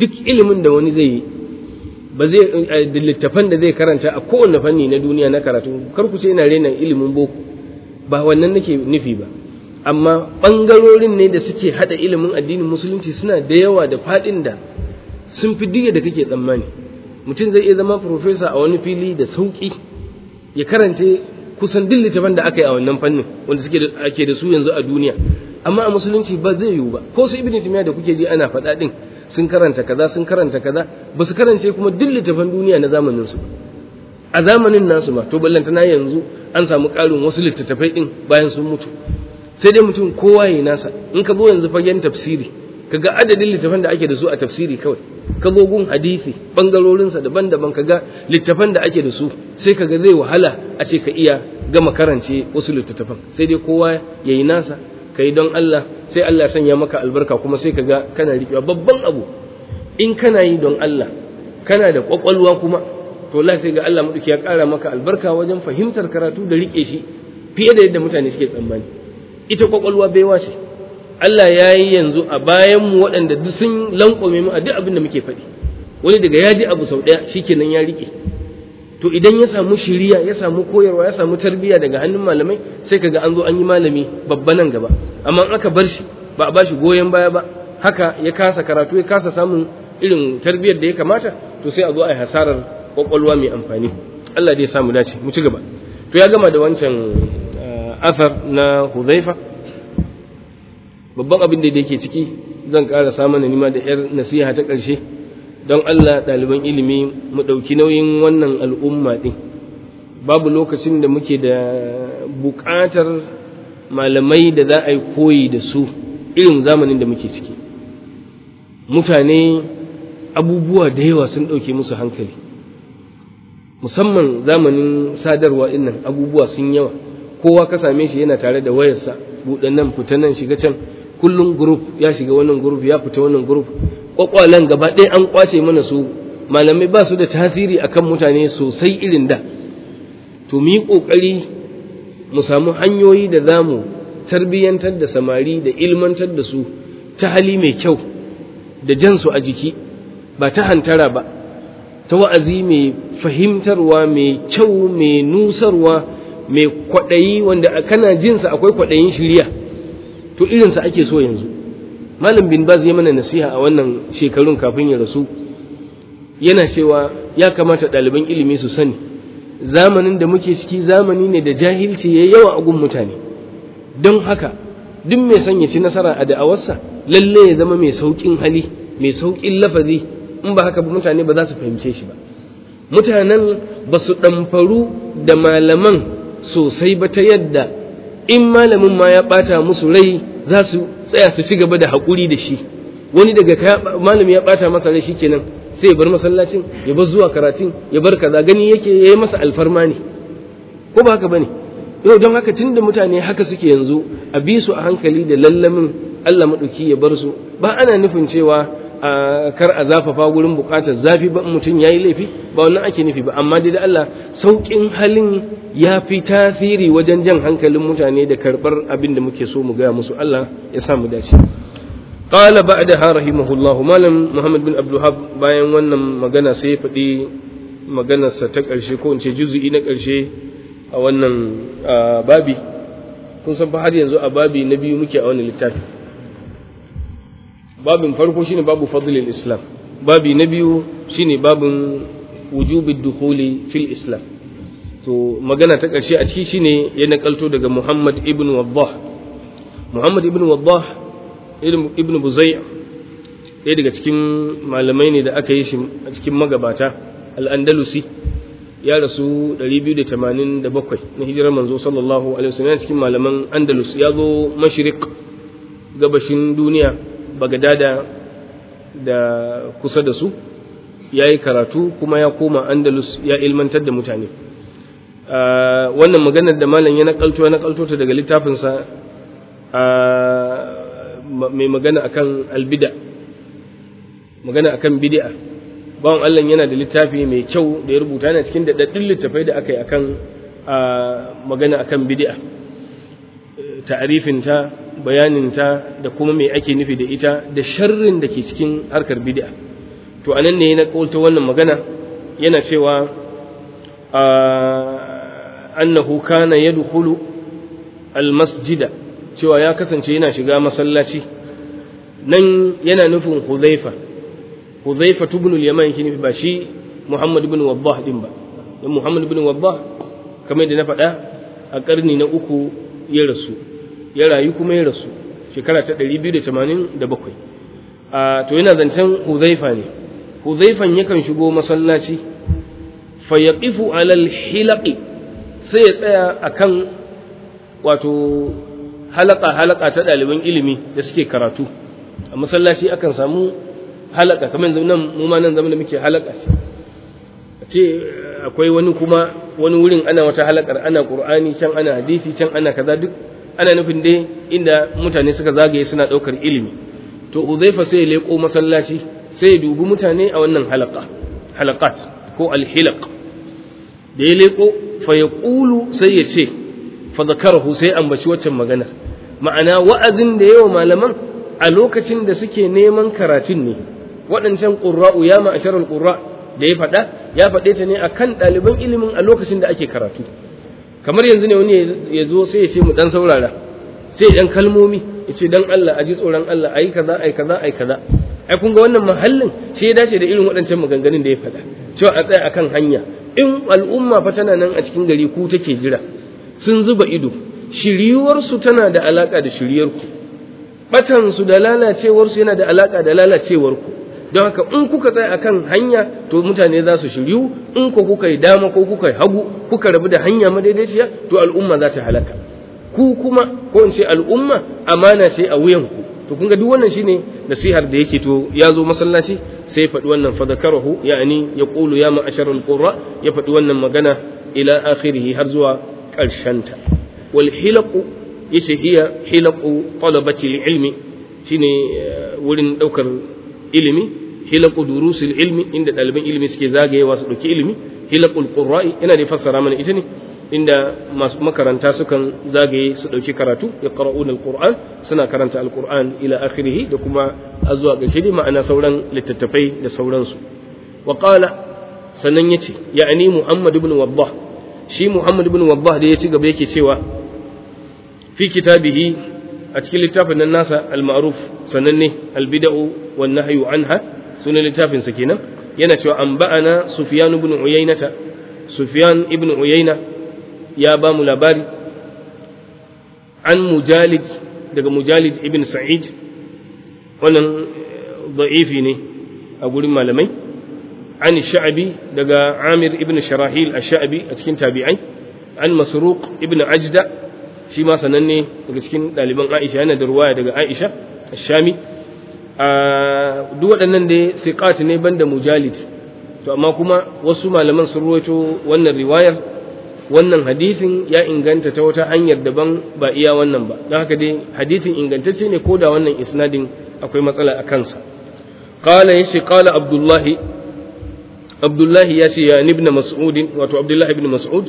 duk ilimin da wani zai yi ba zai da littafan da zai karanta a kowane fanni na duniya na karatu kar ku ce ina rena ilimin boko ba wannan nake nufi ba amma ɓangarorin ne da suke haɗa ilimin addinin musulunci suna da yawa da faɗin da sun fi diya da kake tsammani mutum zai iya zama profesa a wani fili da sauƙi ya karance kusan duk littafan da aka yi a wannan fannin wanda suke ake da su yanzu a duniya amma a musulunci ba zai yiwu ba ko su ibn timiya da kuke ji ana faɗa ɗin sun karanta kaza sun karanta kaza ba su karance kuma duk littafan duniya na zamanin su a zamanin nasu ma to ballantana yanzu an samu ƙarin wasu littattafai ɗin bayan sun mutu sai dai mutum kowa ya nasa in ka zo yanzu fagen tafsiri kaga adadin littafan da ake da su a tafsiri kawai ka zo gun hadisi bangarorinsa daban-daban kaga littafan da ake da su sai kaga zai wahala a ce ka iya gama karance wasu littattafan sai dai kowa ya yi nasa ka yi don Allah sai Allah sanya maka albarka kuma sai kaga kana riƙewa babban abu in kana yi don Allah kana da ƙwaƙwalwa kuma to Allah sai ga Allah maɗauki ya ƙara maka albarka wajen fahimtar karatu da riƙe shi fiye da yadda mutane suke tsammani ita ƙwaƙwalwa baiwa ce Allah ya yi yanzu a bayanmu waɗanda duk sun lankwame mu a duk abin da muke faɗi wani daga ya ji abu sau ɗaya shikenan ya riƙe to idan ya samu shiriya ya samu koyarwa ya samu tarbiyya daga hannun malamai sai kaga an zo an yi malami babba nan gaba amma in aka bar shi ba a bashi goyon baya ba haka ya kasa karatu ya kasa samun irin tarbiyyar da ya kamata to sai a zo a yi hasarar kwakwalwa mai amfani Allah dai ya samu dace mu ci gaba to ya gama da wancan athar na Hudhaifa babban abin da yake ciki zan ƙara samun nima da yar nasiha ta ƙarshe don Allah ɗaliban ilimi mu ɗauki nauyin wannan al'umma ɗin babu lokacin da muke da buƙatar malamai da za a yi koyi da su irin zamanin da muke ciki mutane abubuwa da yawa sun ɗauke musu hankali musamman zamanin sadarwa ɗinnan abubuwa sun yawa kowa ka same shi yana tare da wayarsa buɗe nan fita nan shiga can kullum group ya shiga wannan group ya fita wannan group kwakwalen gaba ɗaya an kwace mana su malamai ba su da tasiri akan mutane sosai irin da to mu yi ƙoƙari mu samu hanyoyi da za mu tarbiyyantar da samari da ilmantar da su ta hali mai kyau da jansu a jiki ba ta hantara ba ta wa'azi mai fahimtarwa mai kyau mai nusarwa mai kwaɗayi wanda kana jinsa akwai kwaɗayin shirya to irinsa ake so yanzu malam bin baz ya mana nasiha a wannan shekarun kafin ya rasu yana cewa ya kamata ɗaliban ilimi su sani zamanin da muke ciki zamani ne da jahilci ya yawa a gun mutane don haka duk mai son ya ci nasara a da'awarsa lalle ya zama mai sauƙin hali mai sauƙin lafazi in ba haka ba mutane ba za su fahimce shi ba mutanen ba su ɗamfaru da malaman sosai ba ta yadda in malamin ma ya ɓata musu rai za su tsaya su ci gaba da haƙuri da shi wani daga malami ya ɓata masa rai kenan sai ya bar masallacin ya bar zuwa karatun ya bar kaza gani yake ya yi masa alfarma ne ko ba haka ba ne yau don haka tun da mutane haka suke yanzu a bi su a hankali da lallamin allah maɗauki ya bar su ba ana nufin cewa a kar a zafafa wurin buƙatar zafi ba mutum ya yi laifi ba wannan ake nufi ba amma dai da allah sauƙin halin ya fi tasiri wajen jan hankalin mutane da karɓar abin da muke so mu gaya musu allah ya sa mu dace قال بعدها رحمه الله مالم محمد بن عبد الوهاب bayan wannan magana sai ya faɗi maganarsa ta ƙarshe ko in ce juzu'i na ƙarshe a wannan babi kun san fa har yanzu a babi na biyu muke a wannan littafi babin farko shine babu fadlil islam babi na biyu shine babin wujubid dukhuli fil islam to magana ta ƙarshe a ciki shine ya nakalto daga Muhammad ibn Waddah Muhammad ibn Waddah ibn buzai ɗaya daga cikin malamai ne da aka yi shi a cikin magabata al'andalusi ya rasu 287 na hijirar manzo sallallahu alaihi wasallam cikin malaman andalus ya zo mashirik gabashin duniya bagadada da kusa da su ya yi karatu kuma ya koma andalus ya ilmantar da mutane wannan maganar da malam ya nakalto ya nakalto ta daga littafinsa mai magana akan albida magana akan bid'a bawan Allah yana da littafi mai kyau da ya rubuta yana cikin daɗaɗɗun littafai da aka yi akan magana akan bid'a ta'arifinta bayaninta da kuma mai ake nufi da ita da sharrin da ke cikin harkar bid'a to anan ne na kaulta wannan magana yana cewa annahu kana yadkhulu almasjida cewa ya kasance yana shiga masallaci nan yana nufin Hudhaifa Hudhaifa ibn al-Yaman yake nufi ba shi Muhammad ibn Waddah din ba dan Muhammad ibn Waddah kamar da na faɗa a ƙarni na uku ya rasu ya rayu kuma ya rasu shekara ta 287 a to yana zancen Hudhaifa ne Hudhaifan yakan shigo masallaci fa yaqifu ala al-hilaqi sai ya tsaya akan wato halaka halaka ta ɗaliban ilimi da suke karatu a masallaci akan samu halaka kamar yanzu nan mu ma nan zaman da muke halaka ce a ce akwai wani kuma wani wurin ana wata halakar ana qur'ani can ana hadisi can ana kaza duk ana nufin dai inda mutane suka zagaye suna daukar ilimi to Uzaifa sai ya leko masallaci sai ya dubi mutane a wannan halaka halaqat ko alhilaq da ya leko fa yaqulu sai ya ce fa zakarahu sai ambaci waccan magana ma'ana wa'azin da yawa malaman a lokacin da suke neman karatun ne waɗancan ƙurra'u ya ma'asharar ƙurra da ya faɗa ya faɗe ta ne a kan ɗaliban ilimin a lokacin da ake karatu kamar yanzu ne wani ya zo sai ya ce mu ɗan saurara sai ɗan kalmomi ya ce dan Allah a ji tsoron Allah a yi kaza a yi kaza a yi kaza ai kun ga wannan mahallin shi ya dace da irin waɗancan maganganun da ya faɗa cewa a tsaya akan hanya in al'umma fa tana nan a cikin gari ku take jira sun zuba ido shiryuwarsu tana da alaƙa da shiryarku batansu da lalacewarsu yana da alaƙa da lalacewarku don haka in kuka tsaya akan hanya to mutane za su shiryu in ko kuka yi dama ko kuka yi hagu kuka rabu da hanya madaidaiciya to al'umma za ta halaka ku kuma ko in ce al'umma amana ce a wuyanku to kun ga duk wannan shine nasihar da yake to ya zo masallaci sai faɗi wannan fadakarahu ya'ani ya qulu ya ma'asharul qurra ya faɗi wannan magana ila akhirih har zuwa ƙarshenta wal hilaqu yace hiya hilaqu talabati ilmi shine wurin daukar ilimi hilaqu durusil ilmi inda ɗaliban ilimi suke zagayewa su dauki ilimi hilaqul qurra'i ina da fassara mana ita ne inda masu makaranta sukan zagaye su dauki karatu yaqra'una alquran suna karanta alquran ila akhirih da kuma zuwa ƙarshe dai ma'ana sauran littattafai da sauransu wa qala sannan yace ya'ani muhammad ibn waddah shi muhammad ibn waddah da ya ci gaba yake cewa fi kitabihi a cikin littafin nan nasa al-ma'ruf sananne al-bid'u wan nahyu anha sunan littafin sa kenan yana cewa an ba'ana sufyan ibn uyaynata sufyan ibn uyayna ya ba mu labari an mujalid daga mujalid ibn sa'id wannan da'ifi ne a gurin malamai an sha'abi daga amir ibn sharahil ash-sha'bi a cikin tabi'ai an masruq ibn ajda shi ma sananne daga cikin ɗaliban Aisha yana da ruwaya daga Aisha Shami a duk waɗannan da thiqat ne banda mujalid to amma kuma wasu malaman sun ruwaito wannan riwayar wannan hadithin ya inganta ta wata hanyar daban ba iya wannan ba don haka dai hadithin ingantacce ne ko da wannan isnadin akwai matsala a kansa qala yace qala abdullahi abdullahi ya ce ya ibn mas'ud wato abdullahi ibn mas'ud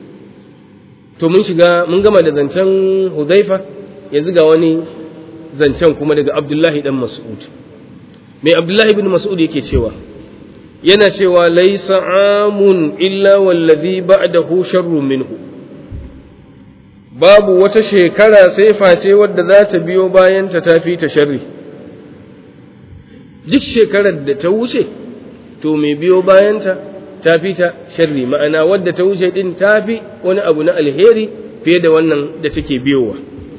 to mun shiga mun gama da zancen Hudhaifa yanzu ga wani zancen kuma daga Abdullahi dan Mas'ud mai Abdullahi ibn Mas'ud yake cewa yana cewa laysa amun illa wallazi ba'dahu sharrun minhu babu wata shekara sai face wadda za ta biyo bayan ta tafi ta sharri duk shekarar da ta wuce to mai biyo bayanta ta fi ta sharri ma'ana wadda ta wuce din ta fi wani abu na alheri fiye da wannan da take biyowa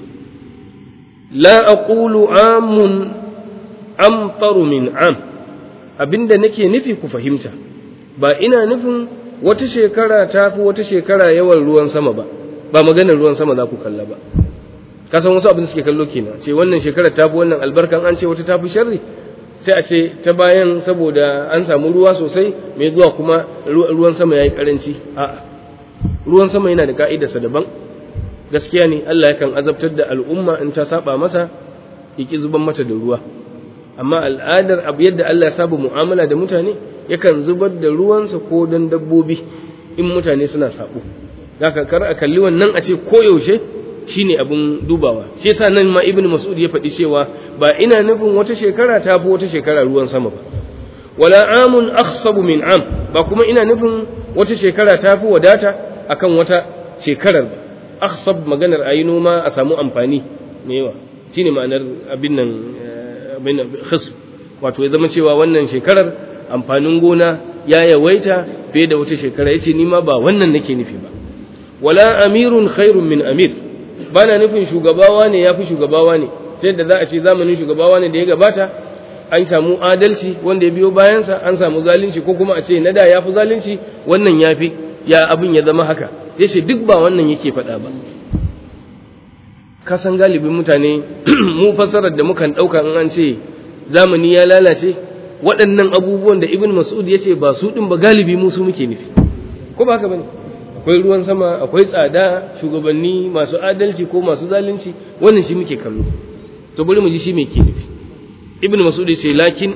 la aqulu amun amtaru min am abinda nake nufi ku fahimta ba ina nufin wata shekara ta fi wata shekara yawan ruwan sama ba ba maganar ruwan sama za ku kalla ba ka san wasu abin da suke kallo kenan ce wannan shekarar ta fi wannan albarkan an ce wata ta fi sharri sai a ce ta bayan saboda an samu ruwa sosai mai zuwa kuma ruwan sama ya yi karanci a'a ruwan sama yana da ka'idarsa daban gaskiya ne Allah yakan azabtar da al'umma in ta saba masa yaki zuban mata da ruwa amma al'adar abu yadda Allah ya saba mu'amala da mutane yakan zubar da ruwansa ko don dabbobi in mutane suna sabo zaka kar a kalli wannan a ce koyaushe shine abin dubawa shi yasa nan ma ibnu mas'ud ya faɗi cewa ba ina nufin wata shekara ta fi wata shekara ruwan sama ba wala amun akhsabu min am ba kuma ina nufin wata shekara ta fi wadata akan wata shekarar ba akhsab maganar ayi noma a samu amfani me yawa shine ma'anar abin nan abin nan khisb wato ya zama cewa wannan shekarar amfanin gona ya yawaita fiye da wata shekara yace ni ma ba wannan nake nufi ba wala amirun khairun min amir bana nufin shugabawa ne yafi shugabawa ne ta yadda za a ce zamanin shugabawa ne da ya gabata an samu adalci wanda ya biyo bayansa an samu zalunci ko kuma a ce na da ya fi zalunci wannan ya fi ya abin ya zama haka ya ce duk ba wannan yake faɗa ba kasan galibin mutane mu fasarar da mukan ɗauka in an ce zamani ya lalace waɗannan abubuwan da ibn mas'ud ya ce ba su ɗin ba galibi mu su muke nufi ko ba haka ba ne akwai ruwan sama akwai tsada shugabanni masu adalci ko masu zalunci wannan shi muke kallo to bari mu ji shi me ke nufi ibn mas'ud ya ce lakin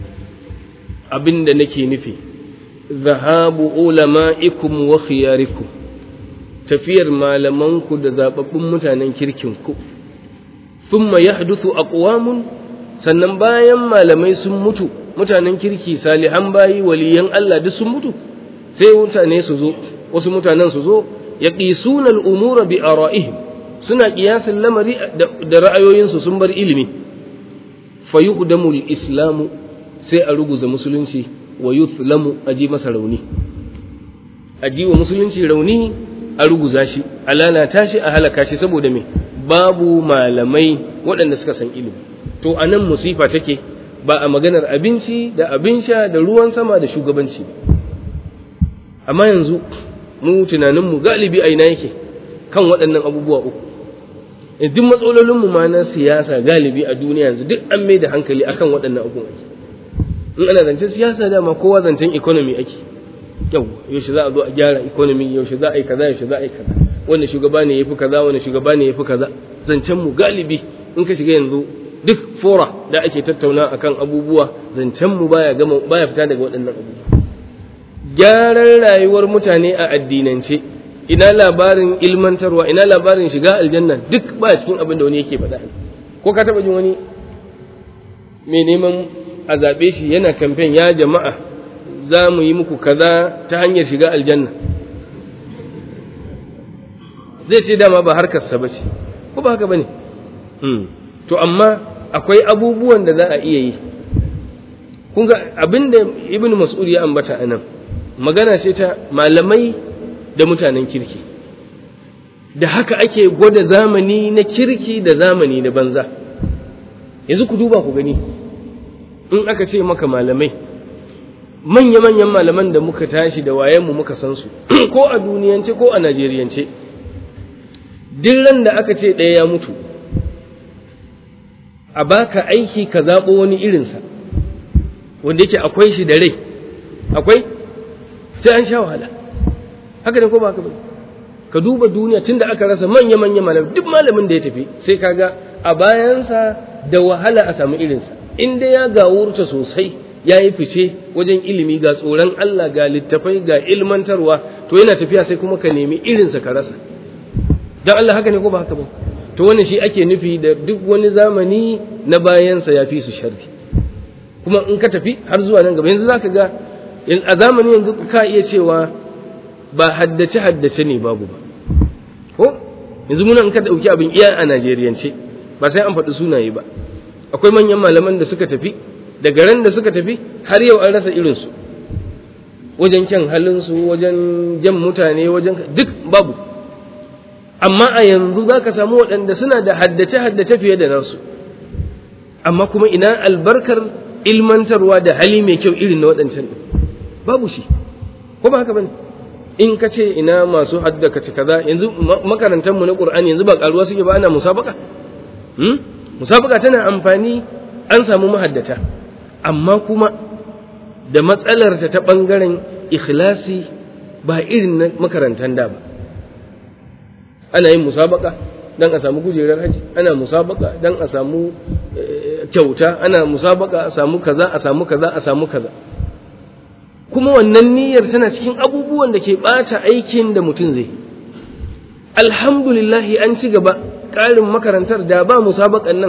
abinda nake nufi zahabu ulama'ikum wa khiyarikum tafiyar malamanku da zababbun mutanen kirkinku thumma yahduthu aqwamun sannan bayan malamai sun mutu mutanen kirki salihan bayi waliyan Allah duk sun mutu sai mutane su zo wasu mutanen su zo yaqisuna al-umura bi ara'ihim suna kiyasin lamari da ra'ayoyinsu sun bar ilimi fayuqdamu al-islamu sai a ruguza musulunci wa yuthlamu aji masa rauni aji wa musulunci rauni a ruguza shi a lalata shi a halaka shi saboda me babu malamai waɗanda suka san ilimi to anan musifa take ba a maganar abinci da abin sha da ruwan sama da shugabanci amma yanzu mu tunaninmu galibi a ina yake kan waɗannan abubuwa uku duk matsalolinmu ma na siyasa galibi a duniya yanzu duk an mai da hankali akan waɗannan abubuwan ake in ana zancen siyasa dama kowa zancen economy ake yau yaushe za a zo a gyara economy yaushe za a yi kaza yaushe za a yi kaza wanda shugaba ne yafi kaza wanda shugaba ne yafi kaza zancen mu galibi in ka shiga yanzu duk fora da ake tattauna akan abubuwa zancen mu baya gama baya fita daga waɗannan abubuwa gyaran rayuwar mutane a addinance ina labarin ilmantarwa ina labarin shiga aljanna duk ba cikin abin da wani yake faɗa ko ka taɓa jin wani mai neman a zaɓe shi yana kamfen ya jama'a za mu yi muku kaza ta hanyar shiga aljanna zai ce dama ba harkarsa ba ce ko ba haka ba ne to amma akwai abubuwan da za a iya yi kun ga abin da ibn mas'ud ya ambata a nan magana ce ta malamai da mutanen kirki da haka ake gwada zamani na kirki da zamani na banza yanzu ku duba ku gani in aka ce maka malamai manya-manyan malaman da muka tashi da wayenmu muka san su ko a duniyance ko a najeriyance ran da aka ce ɗaya ya mutu a baka aiki ka zaɓo wani irinsa wanda yake akwai shi da rai akwai sai an sha wahala haka ne ko ba haka ba ka duba duniya tunda aka rasa manya-manyan malamai duk malamin da ya tafi sai kaga a bayansa da wahala a samu irinsa inda ya gawurta sosai ya yi fice wajen ilimi ga tsoron Allah ga littafai ga ilmantarwa to yana tafiya sai kuma ka nemi irinsa ka rasa don Allah haka ne ko ba haka ba to wannan shi ake nufi da duk wani zamani na bayansa ya fi su sharri kuma in ka tafi har zuwa nan gaba yanzu zaka ga a zamani yanzu ka iya cewa ba haddace haddace ne babu ba ko yanzu muna in ka dauki abin iya a Najeriyance ba sai an faɗi sunaye ba akwai manyan malaman da suka tafi daga ran da suka tafi har yau an rasa irinsu wajen kyan halinsu wajen jan mutane wajen duk babu amma a yanzu za ka samu waɗanda suna da haddace-haddace fiye da nasu amma kuma ina albarkar ilmantarwa da hali mai kyau irin na waɗancan ɗin babu shi ko ba haka ba in ka ce ina masu haddaka kaza yanzu makarantarmu na ƙur'ani yanzu ba ƙaruwa suke ba ana musabaka musabaka tana amfani an samu mahaddata amma kuma da matsalarta ta ɓangaren ikhlasi ba irin na makarantar da ba ana yin musabaka don a samu kujerar haji ana musabaka don a samu kyauta ana musabaka a samu kaza a samu kaza a samu kaza kuma wannan niyyar tana cikin abubuwan da ke ɓata aikin da mutum zai alhamdulillahi an ci gaba ƙarin makarantar da ba musabakan nan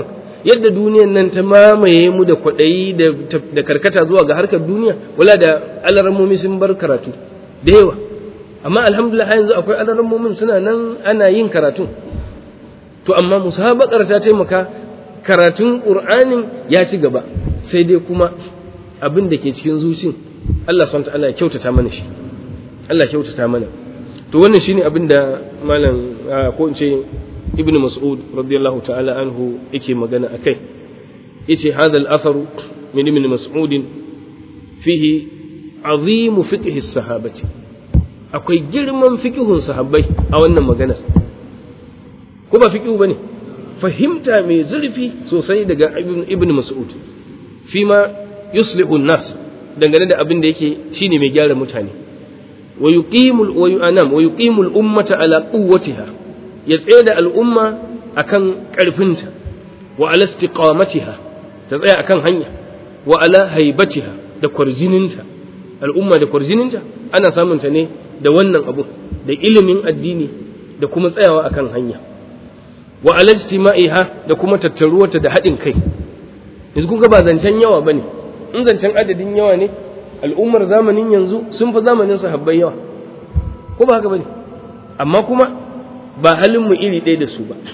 yadda duniyan nan ta mamaye mu da kwaɗayi da karkata zuwa ga harkar duniya wala da alarammomi sun bar karatu da yawa amma alhamdulillah yanzu akwai alarammomin suna nan ana yin karatun to amma musabakar ta taimaka karatun ƙur'anin ya ci gaba sai dai kuma abin da ke cikin zucin Allah subhanahu ta'ala ya kyautata mana shi Allah kyautata mana to wannan shine abin da malam ko in ce ibnu mas'ud radiyallahu ta'ala anhu yake magana akai yace hadha al-athar min ibn mas'ud fihi azim fiqh as-sahabati akwai girman fiqhun sahabbai a wannan maganar ko ba fiqhu bane fahimta mai zurfi sosai daga ibn mas'ud fima yuslihu an-nas dangane da abin da yake shine mai gyara mutane wa yuqimul wa yu'anam wa yuqimul ummata ala quwwatiha ya tsaye da al'umma akan karfinta wa ala istiqamatiha ta tsaya akan hanya wa ala haibatiha da kwarjininta al'umma da kwarjininta ana samun ta ne da wannan abu da ilimin addini da kuma tsayawa akan hanya wa ala ijtima'iha da kuma tattaruwarta da haɗin kai yanzu kun ga ba zancen yawa bane in zancen adadin yawa ne al'ummar zamanin yanzu sun fi zamanin sahabbai yawa ko ba haka bane amma kuma ba halin mu iri ɗaya da su ba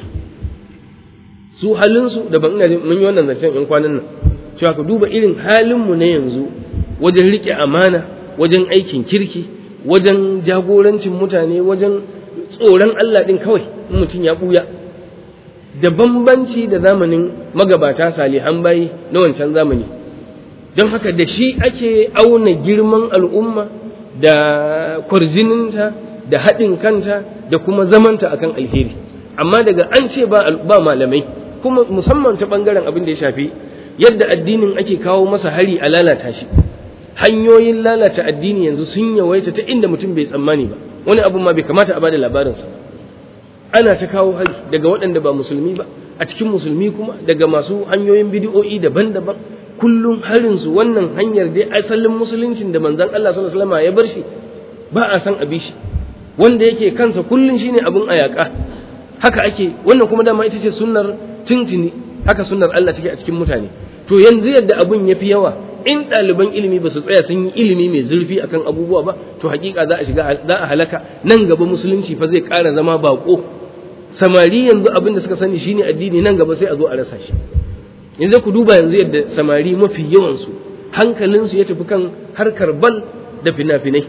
su halin su da ban ina mun yi wannan zancen in kwanan nan cewa ka duba irin halin mu na yanzu wajen rike amana wajen aikin kirki wajen jagorancin mutane wajen tsoron Allah din kawai in mutum ya buya da bambanci da zamanin magabata salihan bayi na wancan zamani don haka da shi ake auna girman al'umma da kwarjininta da haɗin kanta da kuma zamanta akan alheri amma daga an ce ba malamai kuma musamman ta ɓangaren abin da ya shafi yadda addinin ake kawo masa hari a lalata shi hanyoyin lalata addini yanzu sun yawaita ta inda mutum bai tsammani ba wani abu ma bai kamata a bada labarinsa ana ta kawo hari daga waɗanda ba musulmi ba a cikin musulmi kuma daga masu hanyoyin bidiyo'i daban-daban kullum harinsu wannan hanyar dai asalin musuluncin da manzan Allah sallallahu alaihi wasallam ya bar shi ba a san abi shi wanda yake kansa kullum shine abin ayaka haka ake wannan kuma dama ita ce sunnar tuntuni haka sunnar Allah take a cikin mutane to yanzu yadda abun yafi yawa in ɗaliban ilimi ba su tsaya sun yi ilimi mai zurfi akan abubuwa ba to hakika za a shiga za a halaka nan gaba musulunci fa zai ƙara zama bako samari yanzu abin da suka sani shine addini nan gaba sai a zo a rasa shi yanzu ku duba yanzu yadda samari mafi yawansu hankalinsu ya tafi kan harkar bal da fina-finai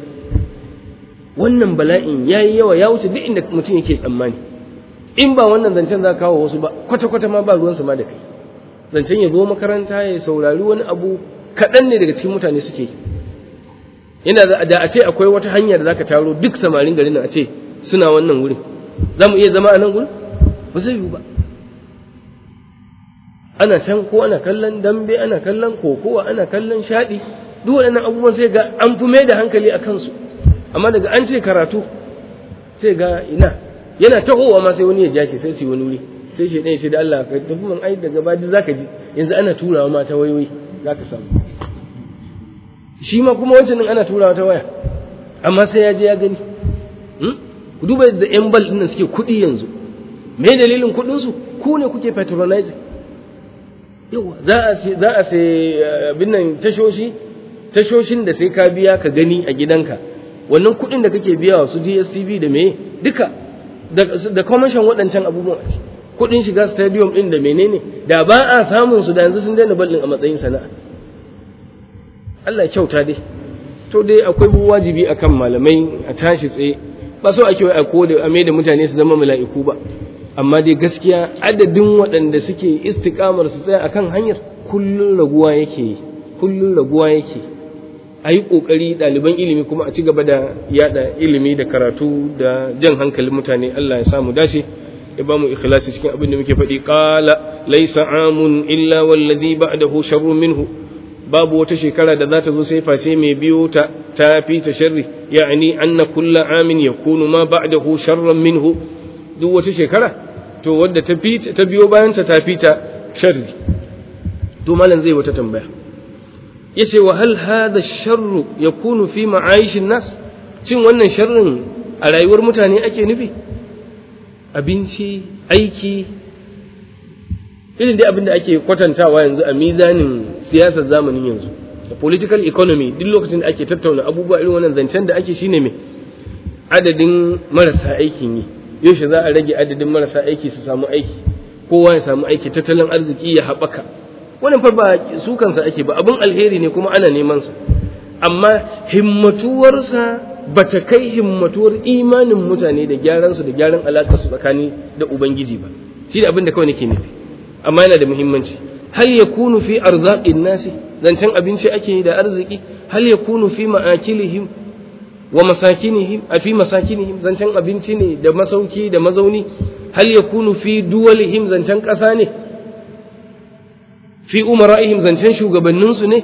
wannan bala'in ya yi yawa ya wuce duk inda mutum yake tsammani in ba wannan zancen za kawo wasu ba kwata-kwata ma ba ruwansa ma da kai zancen ya zo makaranta ya saurari wani abu kaɗan ne daga cikin mutane suke yi yana da a ce akwai wata hanyar da za ka taro duk samarin garin a ce suna wannan wurin za mu iya zama a nan wurin ba zai yiwu ba ana can ko ana kallon dambe ana kallon kokowa ana kallon shaɗi duk waɗannan abubuwan sai ga an fi mai da hankali a kansu amma daga an ce karatu sai ga ina yana tahowa ma sai wani ya ja shi sai su yi wani wuri sai shi ɗaya shi da Allah ka tafi man ai daga badi za ka ji yanzu ana turawa ma ta wayoyi za ka samu shi ma kuma wancan ana turawa ta waya amma sai ya je ya gani ku duba yadda yan bal ɗin suke kuɗi yanzu me dalilin kuɗinsu ku ne kuke patronizing yawa za a sai abin nan tashoshi tashoshin da sai ka biya ka gani a gidanka wannan kuɗin da kake biya wa su DSTV da me duka da commission waɗancan abubuwan a ci kuɗin shiga stadium ɗin da menene da ba a samun su da yanzu sun daina ballin a matsayin sana'a Allah kyauta dai to dai akwai wajibi akan malamai a tashi tsaye ba so ake a ko da ame da mutane su zama mala'iku ba amma dai gaskiya adadin waɗanda suke istikamar su tsaya akan hanyar kullun raguwa yake kullun raguwa yake a yi ƙoƙari ɗaliban ilimi kuma a ci gaba da yada ilimi da karatu da jan hankalin mutane Allah ya samu dace ya ba mu ikhlasi cikin abin da muke faɗi qala laysa amun illa wallazi ba'dahu sharrun minhu babu wata shekara da za ta zo sai face mai biyo ta ta fi ta sharri ya'ani anna kullu amin yakunu ma ba'dahu sharran minhu duk wata shekara to wadda ta fi ta biyo bayan ta ta fi ta sharri to malam zai wata tambaya yace wa hal hadha sharru yakunu fi ma'aishin nas cin wannan sharrin a rayuwar mutane ake nufi abinci aiki irin dai abin da ake kwatantawa yanzu a mizanin siyasar zamanin yanzu da political economy duk lokacin da ake tattauna abubuwa irin wannan zancen da ake shine mai adadin marasa aikin yi yaushe za a rage adadin marasa aiki su samu aiki kowa ya samu aiki tattalin arziki ya haɓaka wannan fa ba su kansa ake ba abin alheri ne kuma ana neman sa amma himmatuwarsa ba ta kai himmatuwar imanin mutane da gyaransu da gyaran alaƙarsu tsakani da ubangiji ba shi da abin da kawai nake nufi amma yana da muhimmanci hal yakunu fi arzaqin nasi zancen abinci ake yi da arziki hal yakunu fi ma'akilihim wa masakinihim a fi masakinihim zancen abinci ne da masauki da mazauni hal yakunu fi duwalihim zancen ƙasa ne fi umara'ihim zancen shugabanninsu ne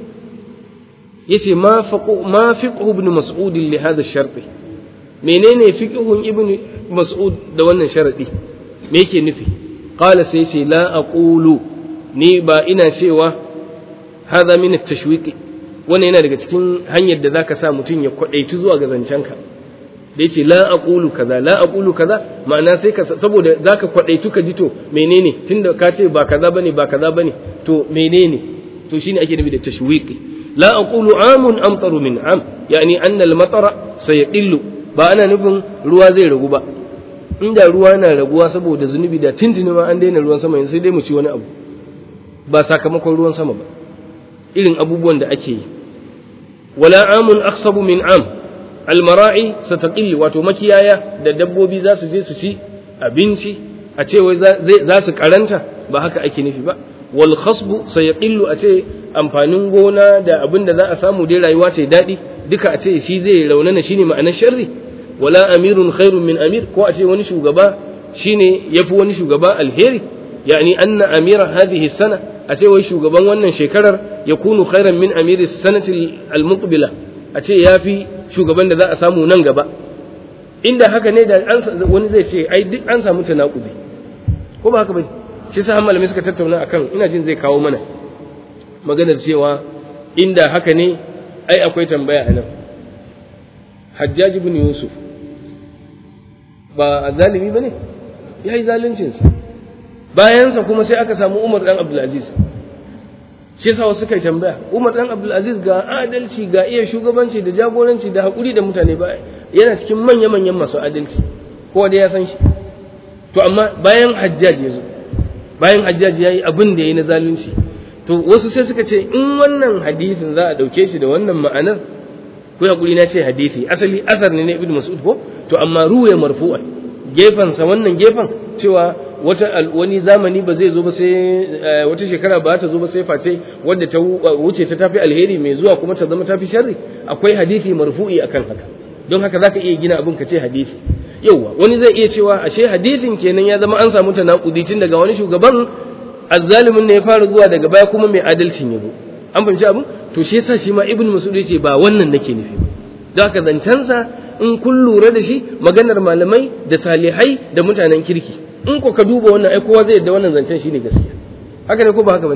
yace ma faqu ma fiqhu ibn mas'ud li hadha ash-shart menene fiqhun ibn mas'ud da wannan sharadi me yake nufi qala sai ce la aqulu ni ba ina cewa hadha min at-tashwiqi wannan yana daga cikin hanyar da zaka sa mutum ya kwadaitu zuwa ga zancenka da yace la aqulu kaza la aqulu kaza ma'ana sai ka saboda zaka kwadaitu ka ji to menene tunda ka ce ba kaza bane ba kaza bane to menene to shine ake nufi da tashwiqi la aqulu amun amtaru min am yani anna al-matara sayqillu ba ana nufin ruwa zai ragu ba inda ruwa na raguwa saboda zunubi da tintini ma an daina ruwan sama sai dai mu ci wani abu ba sakamakon ruwan sama ba irin abubuwan da ake yi wala amun aksabu min am almara'i sataqilli wato makiyaya da dabbobi za su je su ci abinci a ce wai za su karanta ba haka ake nufi ba wal khasbu sayaqillu a ce amfanin gona da abin da za a samu dai rayuwa ta daɗi duka a ce shi zai raunana shine ma'anar sharri wala amirun khairun min amir ko a ce wani shugaba shine yafi wani shugaba alheri yani anna amira hadhihi sana a ce wai shugaban wannan shekarar ya kunu khairan min amiri sanati al-muqbila a ce yafi shugaban da za a samu nan gaba inda haka ne da wani zai ce ai duk an samu tanakudi ko ba haka ba shi sa malamai suka tattauna akan ina jin zai kawo mana maganar cewa inda haka ne ai akwai tambaya a nan hajjaji bin yusuf ba a zalimi ba ne ya yi zaluncinsa bayansa kuma sai aka samu umar dan abdulaziz shi yasa wasu kai tambaya umar dan abdulaziz ga adalci ga iya shugabanci da jagoranci da haƙuri da mutane ba yana cikin manya-manyan masu adalci kowa da ya san shi to amma bayan hajjaji ya zo bayan hajjaji ya yi abin da ya yi na zalunci to wasu sai suka ce in wannan hadisin za a ɗauke shi da wannan ma'anar ko hakuri na ce hadisi asali asar ne na ibnu mas'ud ko to amma ruwaya marfu'a gefen sa wannan gefen cewa wata wani zamani ba zai zo ba sai wata shekara ba ta zo ba sai face wadda ta wuce ta tafi alheri mai zuwa kuma ta zama tafi sharri akwai hadisi marfu'i akan haka don haka zaka iya gina abin ka ce hadisi yauwa wani zai iya cewa ashe hadisin kenan ya zama an samu tanakudi tun daga wani shugaban azzalimin ne ya fara zuwa daga baya kuma mai adalcin yabo an fahimci abin to shi yasa shi ma ibnu mas'ud yace ba wannan nake nufi ba don haka zancensa in kun lura da shi maganar malamai da salihai da mutanen kirki in ko ka duba wannan ai kowa zai yadda wannan zancen shine gaskiya haka ne ko ba haka bane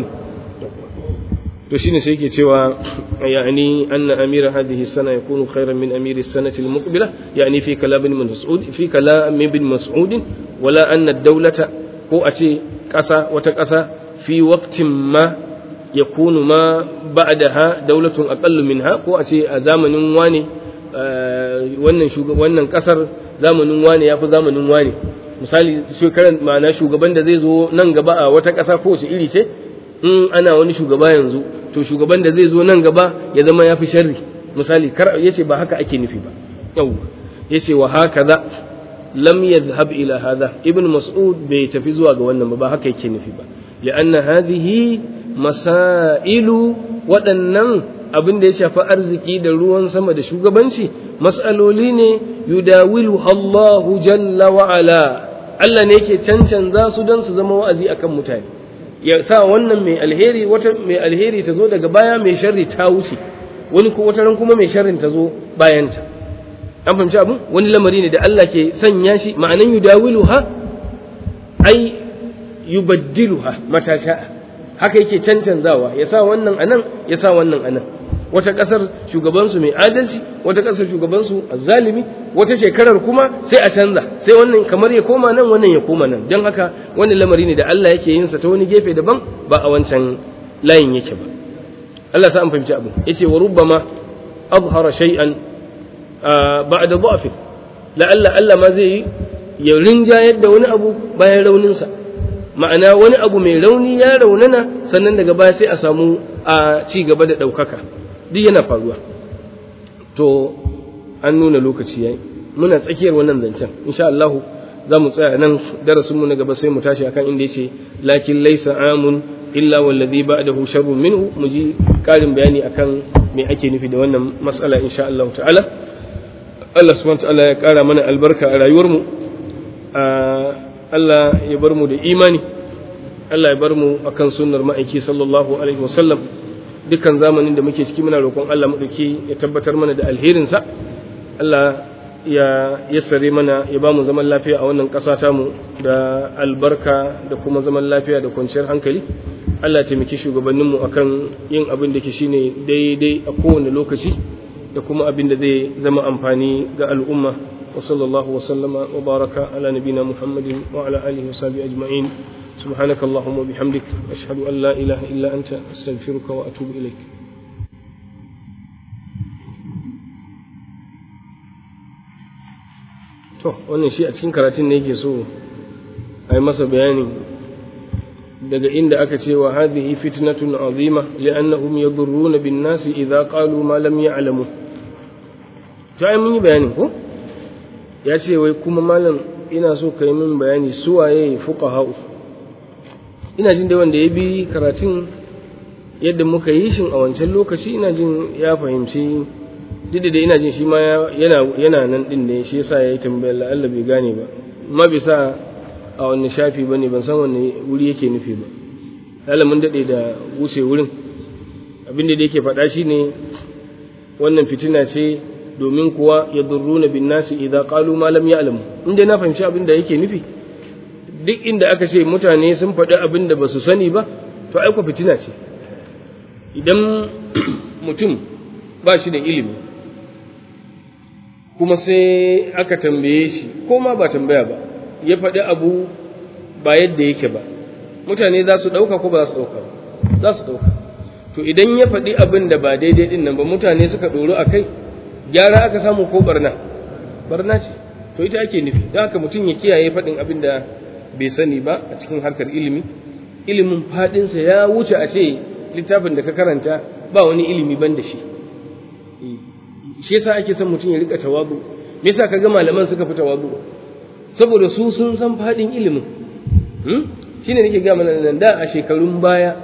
to shine sai yake cewa yani anna amira hadhihi sana yakunu khayran min amiri sanati al-muqbila yani fi kalam ibn mas'ud fi kalam ibn mas'ud wala anna ad-dawlata ko a ce ƙasa wata ƙasa fi waqtin ma yakunu ma ba'daha dawlatun aqallu minha ko a ce a zamanin wane wannan wannan kasar zamanin wane yafi zamanin wane misali shekaran ma'ana shugaban da zai zo nan gaba a wata ƙasa ko wace iri ce in ana wani shugaba yanzu to shugaban da zai zo nan gaba ya zama yafi sharri misali kar yace ba haka ake nufi ba yawwa yace wa hakaza lam yadhhab ila hadha ibn mas'ud bai tafi zuwa ga wannan ba ba haka yake nufi ba li'anna hadhihi masailu waɗannan abin da ya shafi arziki da ruwan sama da shugabanci mas'aloli ne yudawilu Allahu jalla wa ala Allah ne yake cancanza su don su zama wa'azi akan mutane ya sa wannan mai alheri wata mai alheri ta zo daga baya mai sharri ta wuce wani ko wata ran kuma mai sharrin ta zo bayanta an fahimci abin wani lamari ne da Allah ke sanya shi ma'anan yudawiluha ai yubaddiluha mata sha'a haka yake cancanzawa ya sa wannan anan ya sa wannan anan wata ƙasar shugabansu mai adalci wata ƙasar shugabansu azzalimi wata shekarar kuma sai a canza sai wannan kamar ya koma nan wannan ya koma nan don haka wannan lamari ne da Allah yake yin sa ta wani gefe daban ba a wancan layin yake ba Allah sa an fahimci abu yace wa rubbama azhara shay'an ba'da dha'fi la'alla Allah ma zai ya rinjayar da wani abu bayan rauninsa ma'ana wani abu mai rauni ya raunana sannan daga baya sai a samu a ci gaba da ɗaukaka duk yana faruwa to an nuna lokaci yayi muna tsakiyar wannan zancen insha Allah za mu tsaya nan darasinmu na gaba sai mu tashi akan inda yace lakin laysa amun illa wallazi ba'dahu sharrun minhu mu ji karin bayani akan me ake nufi da wannan mas'ala insha Allah ta'ala Allah subhanahu wa ta'ala ya kara mana albarka a rayuwarmu Allah ya bar mu da imani Allah ya bar mu akan sunnar ma'aiki sallallahu alaihi wasallam dukkan zamanin da muke ciki muna roƙon Allah madauki ya tabbatar mana da alherinsa Allah ya yassare mana ya ba mu zaman lafiya a wannan ƙasa tamu da albarka da kuma zaman lafiya da kwanciyar hankali Allah ya taimaki shugabanninmu akan yin abin da ke shine daidai a kowane lokaci da kuma abin da zai zama amfani ga al'umma وصلى الله وسلم وبارك على نبينا محمد وعلى آله وصحبه أجمعين سبحانك اللهم وبحمدك أشهد أن لا إله إلا أنت أستغفرك وأتوب إليك to wannan shi a cikin karatun ne yake so a yi masa bayani daga inda aka ce wa hadhihi fitnatun azima li'annahum yadurruna bin nasi idza qalu ma lam ya'lamu to ai mun yi bayanin ko ya ce wai kuma malam ina so ka yi min bayani suwaye fuqaha'u ina jin da wanda ya bi karatun yadda muka yi shin a wancan lokaci ina jin ya fahimci duk da ina jin shi ma yana yana nan din ne shi yasa yayi tambayar la Allah bai gane ba amma bai sa a wani shafi bane ban san wanne wuri yake nufi ba Allah mun dade da wuce wurin abinda da yake faɗa shine wannan fitina ce domin kuwa ya durruna bin nasi idan qalu ma lam ya'lamu inda na fahimci abin da yake nufi duk inda aka ce mutane sun faɗi abin da ba su sani ba to aiko fitina ce idan mutum ba shi da ilimi kuma sai aka tambaye shi ko ma ba tambaya ba ya faɗi abu ba yadda yake ba mutane za su ɗauka ko ba za su ɗauka ba za su ɗauka to idan ya faɗi abin da ba daidai ɗin nan ba mutane suka ɗoro a kai gyara aka samu ko barna barna ce to ita ake nufi don haka mutum ya kiyaye faɗin abin da bai sani ba a cikin harkar ilimi ilimin faɗinsa ya wuce a ce littafin da ka karanta ba wani ilimi ban da shi shi yasa ake son mutum ya rika tawazu me yasa kaga malaman suka fi tawazu saboda su sun san faɗin ilimin shine nake ga mana nan da a shekarun baya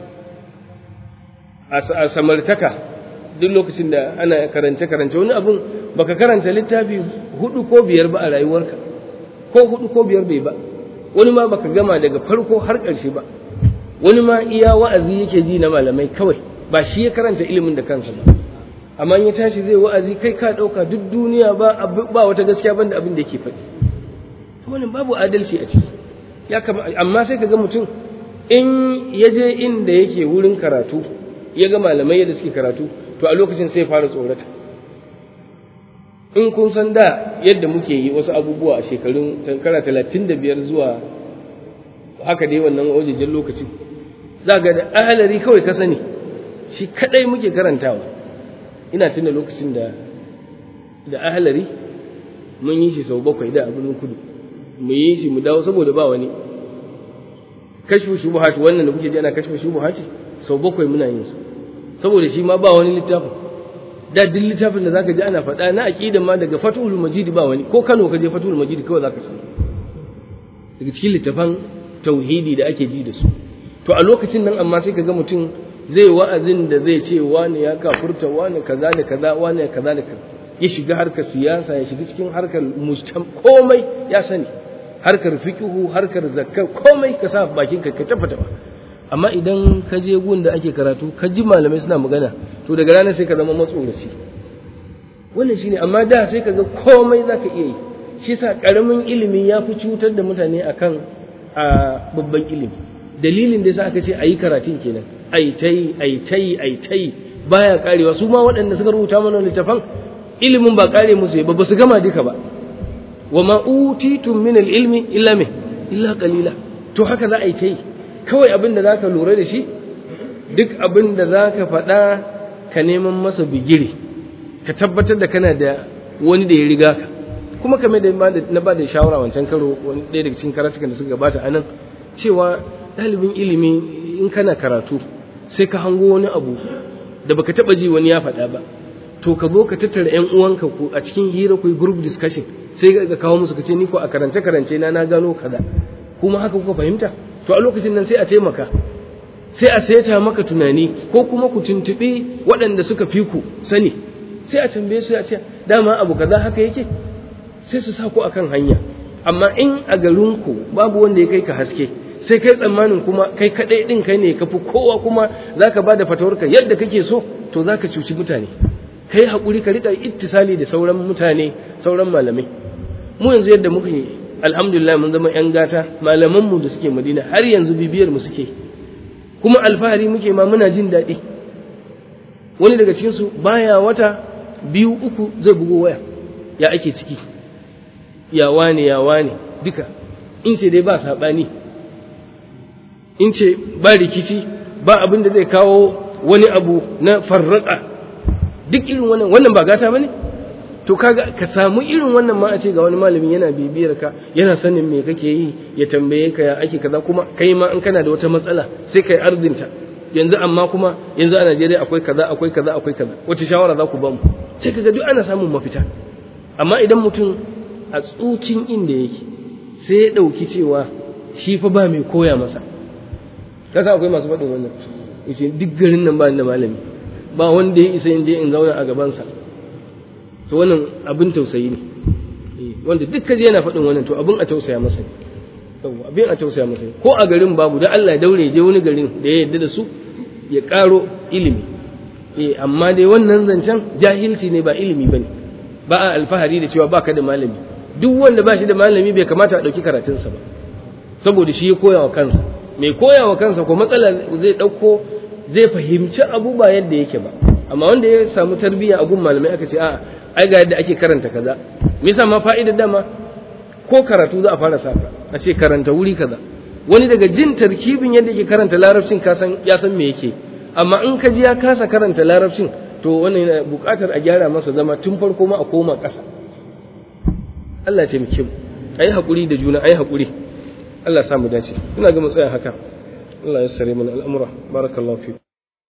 a samartaka duk lokacin da ana karance-karance wani abun baka karanta littafi hudu ko biyar ba a rayuwarka ko hudu ko biyar bai ba wani ma baka gama daga farko har ƙarshe ba wani ma iya wa'azi yake ji na malamai kawai ba shi ya karanta ilimin da kansa ba amma ya tashi zai wa'azi kai ka ɗauka duk duniya ba ba wata gaskiya banda abin da yake faɗi wannan babu adalci a ciki ya kama amma sai ka ga mutum in ya je inda yake wurin karatu ya ga malamai yadda suke karatu to a lokacin sai fara tsorata in kun san da yadda muke yi wasu abubuwa a shekarun tankara talatin da biyar zuwa haka dai wannan wajejen lokacin za ga da ahalari kawai ka sani shi kadai muke karantawa ina tuna lokacin da da ahalari mun yi shi sau bakwai da abin kudu mu yi shi mu dawo saboda ba wani kashfu shubuhat wannan da kuke ji ana kashfu shubuhat sau bakwai muna yin su saboda shi ma ba wani littafin da duk littafin da zaka ji ana faɗa na aqidan ma daga Fathul Majid ba wani ko Kano ka je Fathul Majid kawai zaka samu daga cikin littafan tauhidi da ake ji da su to a lokacin nan amma sai kaga mutum zai wa'azin da zai ce wani ya kafurta wani kaza da kaza wani kaza da kaza ya shiga harkar siyasa ya shiga cikin harkar mujtam komai ya sani harkar fiqhu harkar zakka komai ka sa bakin ka ka tafata amma idan ka je gun da ake karatu ka ji malamai suna magana to daga ranar sai ka zama matsoraci wannan shine amma da sai ka ga komai zaka iya yi shi yasa karamin ilimi ya fi cutar da mutane akan a babban ilimi dalilin da yasa aka ce ayi karatun kenan ai tai ai tai ai tai baya karewa su ma waɗanda suka rubuta mana littafan ilimin ba kare musu ba ba su gama duka ba wa ma utitum min ilmi illa me illa qalila to haka za a yi ta yi kawai abin da zaka lura da shi duk abin da zaka faɗa ka neman masa bigire ka tabbatar da kana da wani da ya riga ka kuma kamar da na ba da shawara wancan karo wani ɗaya daga cikin karatukan da suka gabata anan cewa ɗalibin ilimi in kana karatu sai ka hango wani abu da baka taɓa ji wani ya faɗa ba to ka zo ka tattara ƴan uwanka ku a cikin hira ku yi group discussion sai ka kawo musu ka ce ni ko a karance karance na na gano kaza kuma haka kuka fahimta to a lokacin nan sai a taimaka sai a saita maka tunani ko kuma ku tuntuɓi waɗanda suka fi ku sani sai a tambaye su ya ce dama abu kaza haka yake sai su sa ku akan hanya amma in a garinku babu wanda ya kai ka haske sai kai tsammanin kuma kai kaɗai ɗin kai ne ka fi kowa kuma za ka ba da fatawarka yadda kake so to za ka cuci mutane kai haƙuri ka riƙa ittisali da sauran mutane sauran malamai mu yanzu yadda muka yi alhamdulillah mun zama 'yan gata malamanmu da suke madina har yanzu bibiyar mu suke kuma alfahari muke ma muna jin daɗi wani daga cikinsu baya wata biyu uku zai bugo waya ya ake ciki ya wane ya wane duka in ce dai ba saɓani in ce ba rikici ba abin da zai kawo wani abu na farraka duk irin wannan wannan ba gata ba ne to kaga ka samu irin wannan ma a ce ga wani malamin yana bibiyar ka yana sanin me kake yi ya tambaye ka ya ake kaza kuma kai ma in kana da wata matsala sai kai ardinta yanzu amma kuma yanzu a Najeriya akwai kaza akwai kaza akwai kaza wace shawara za ku ba mu sai kaga duk ana samun mafita amma idan mutum a tsukin inda yake sai ya dauki cewa shi fa ba mai koya masa kasa akwai masu faɗin wannan yace duk garin nan ba ni da malami ba wanda ya isa in je in zauna a gabansa to wannan abin tausayi ne wanda duk kaje yana faɗin wannan to abin a tausaya masa ne yawa abin a tausaya masa ne ko a garin babu dan Allah ya daure je wani garin da ya yarda da su ya ƙaro ilimi eh amma dai wannan zancen jahilci ne ba ilimi bane ba a alfahari da cewa baka da malami duk wanda ba shi da malami bai kamata a ɗauki karatunsa ba saboda shi ya koya wa kansa mai koya wa kansa ko matsala zai ɗauko zai fahimci abu ba yadda yake ba amma wanda ya samu tarbiyya a gun malamai aka ce a ai ga yadda ake karanta kaza me yasa ma fa'idar dama ko karatu za a fara saka a ce karanta wuri kaza wani daga jin tarkibin yadda yake karanta larabcin ka san ya san me yake amma in ka ji ya kasa karanta larabcin to wannan yana buƙatar a gyara masa zama tun farko ma a koma ƙasa Allah ya taimake mu ayi hakuri da juna ayi hakuri Allah ya samu dace ina ga mu tsaya haka Allah ya sare mana al'amura barakallahu fi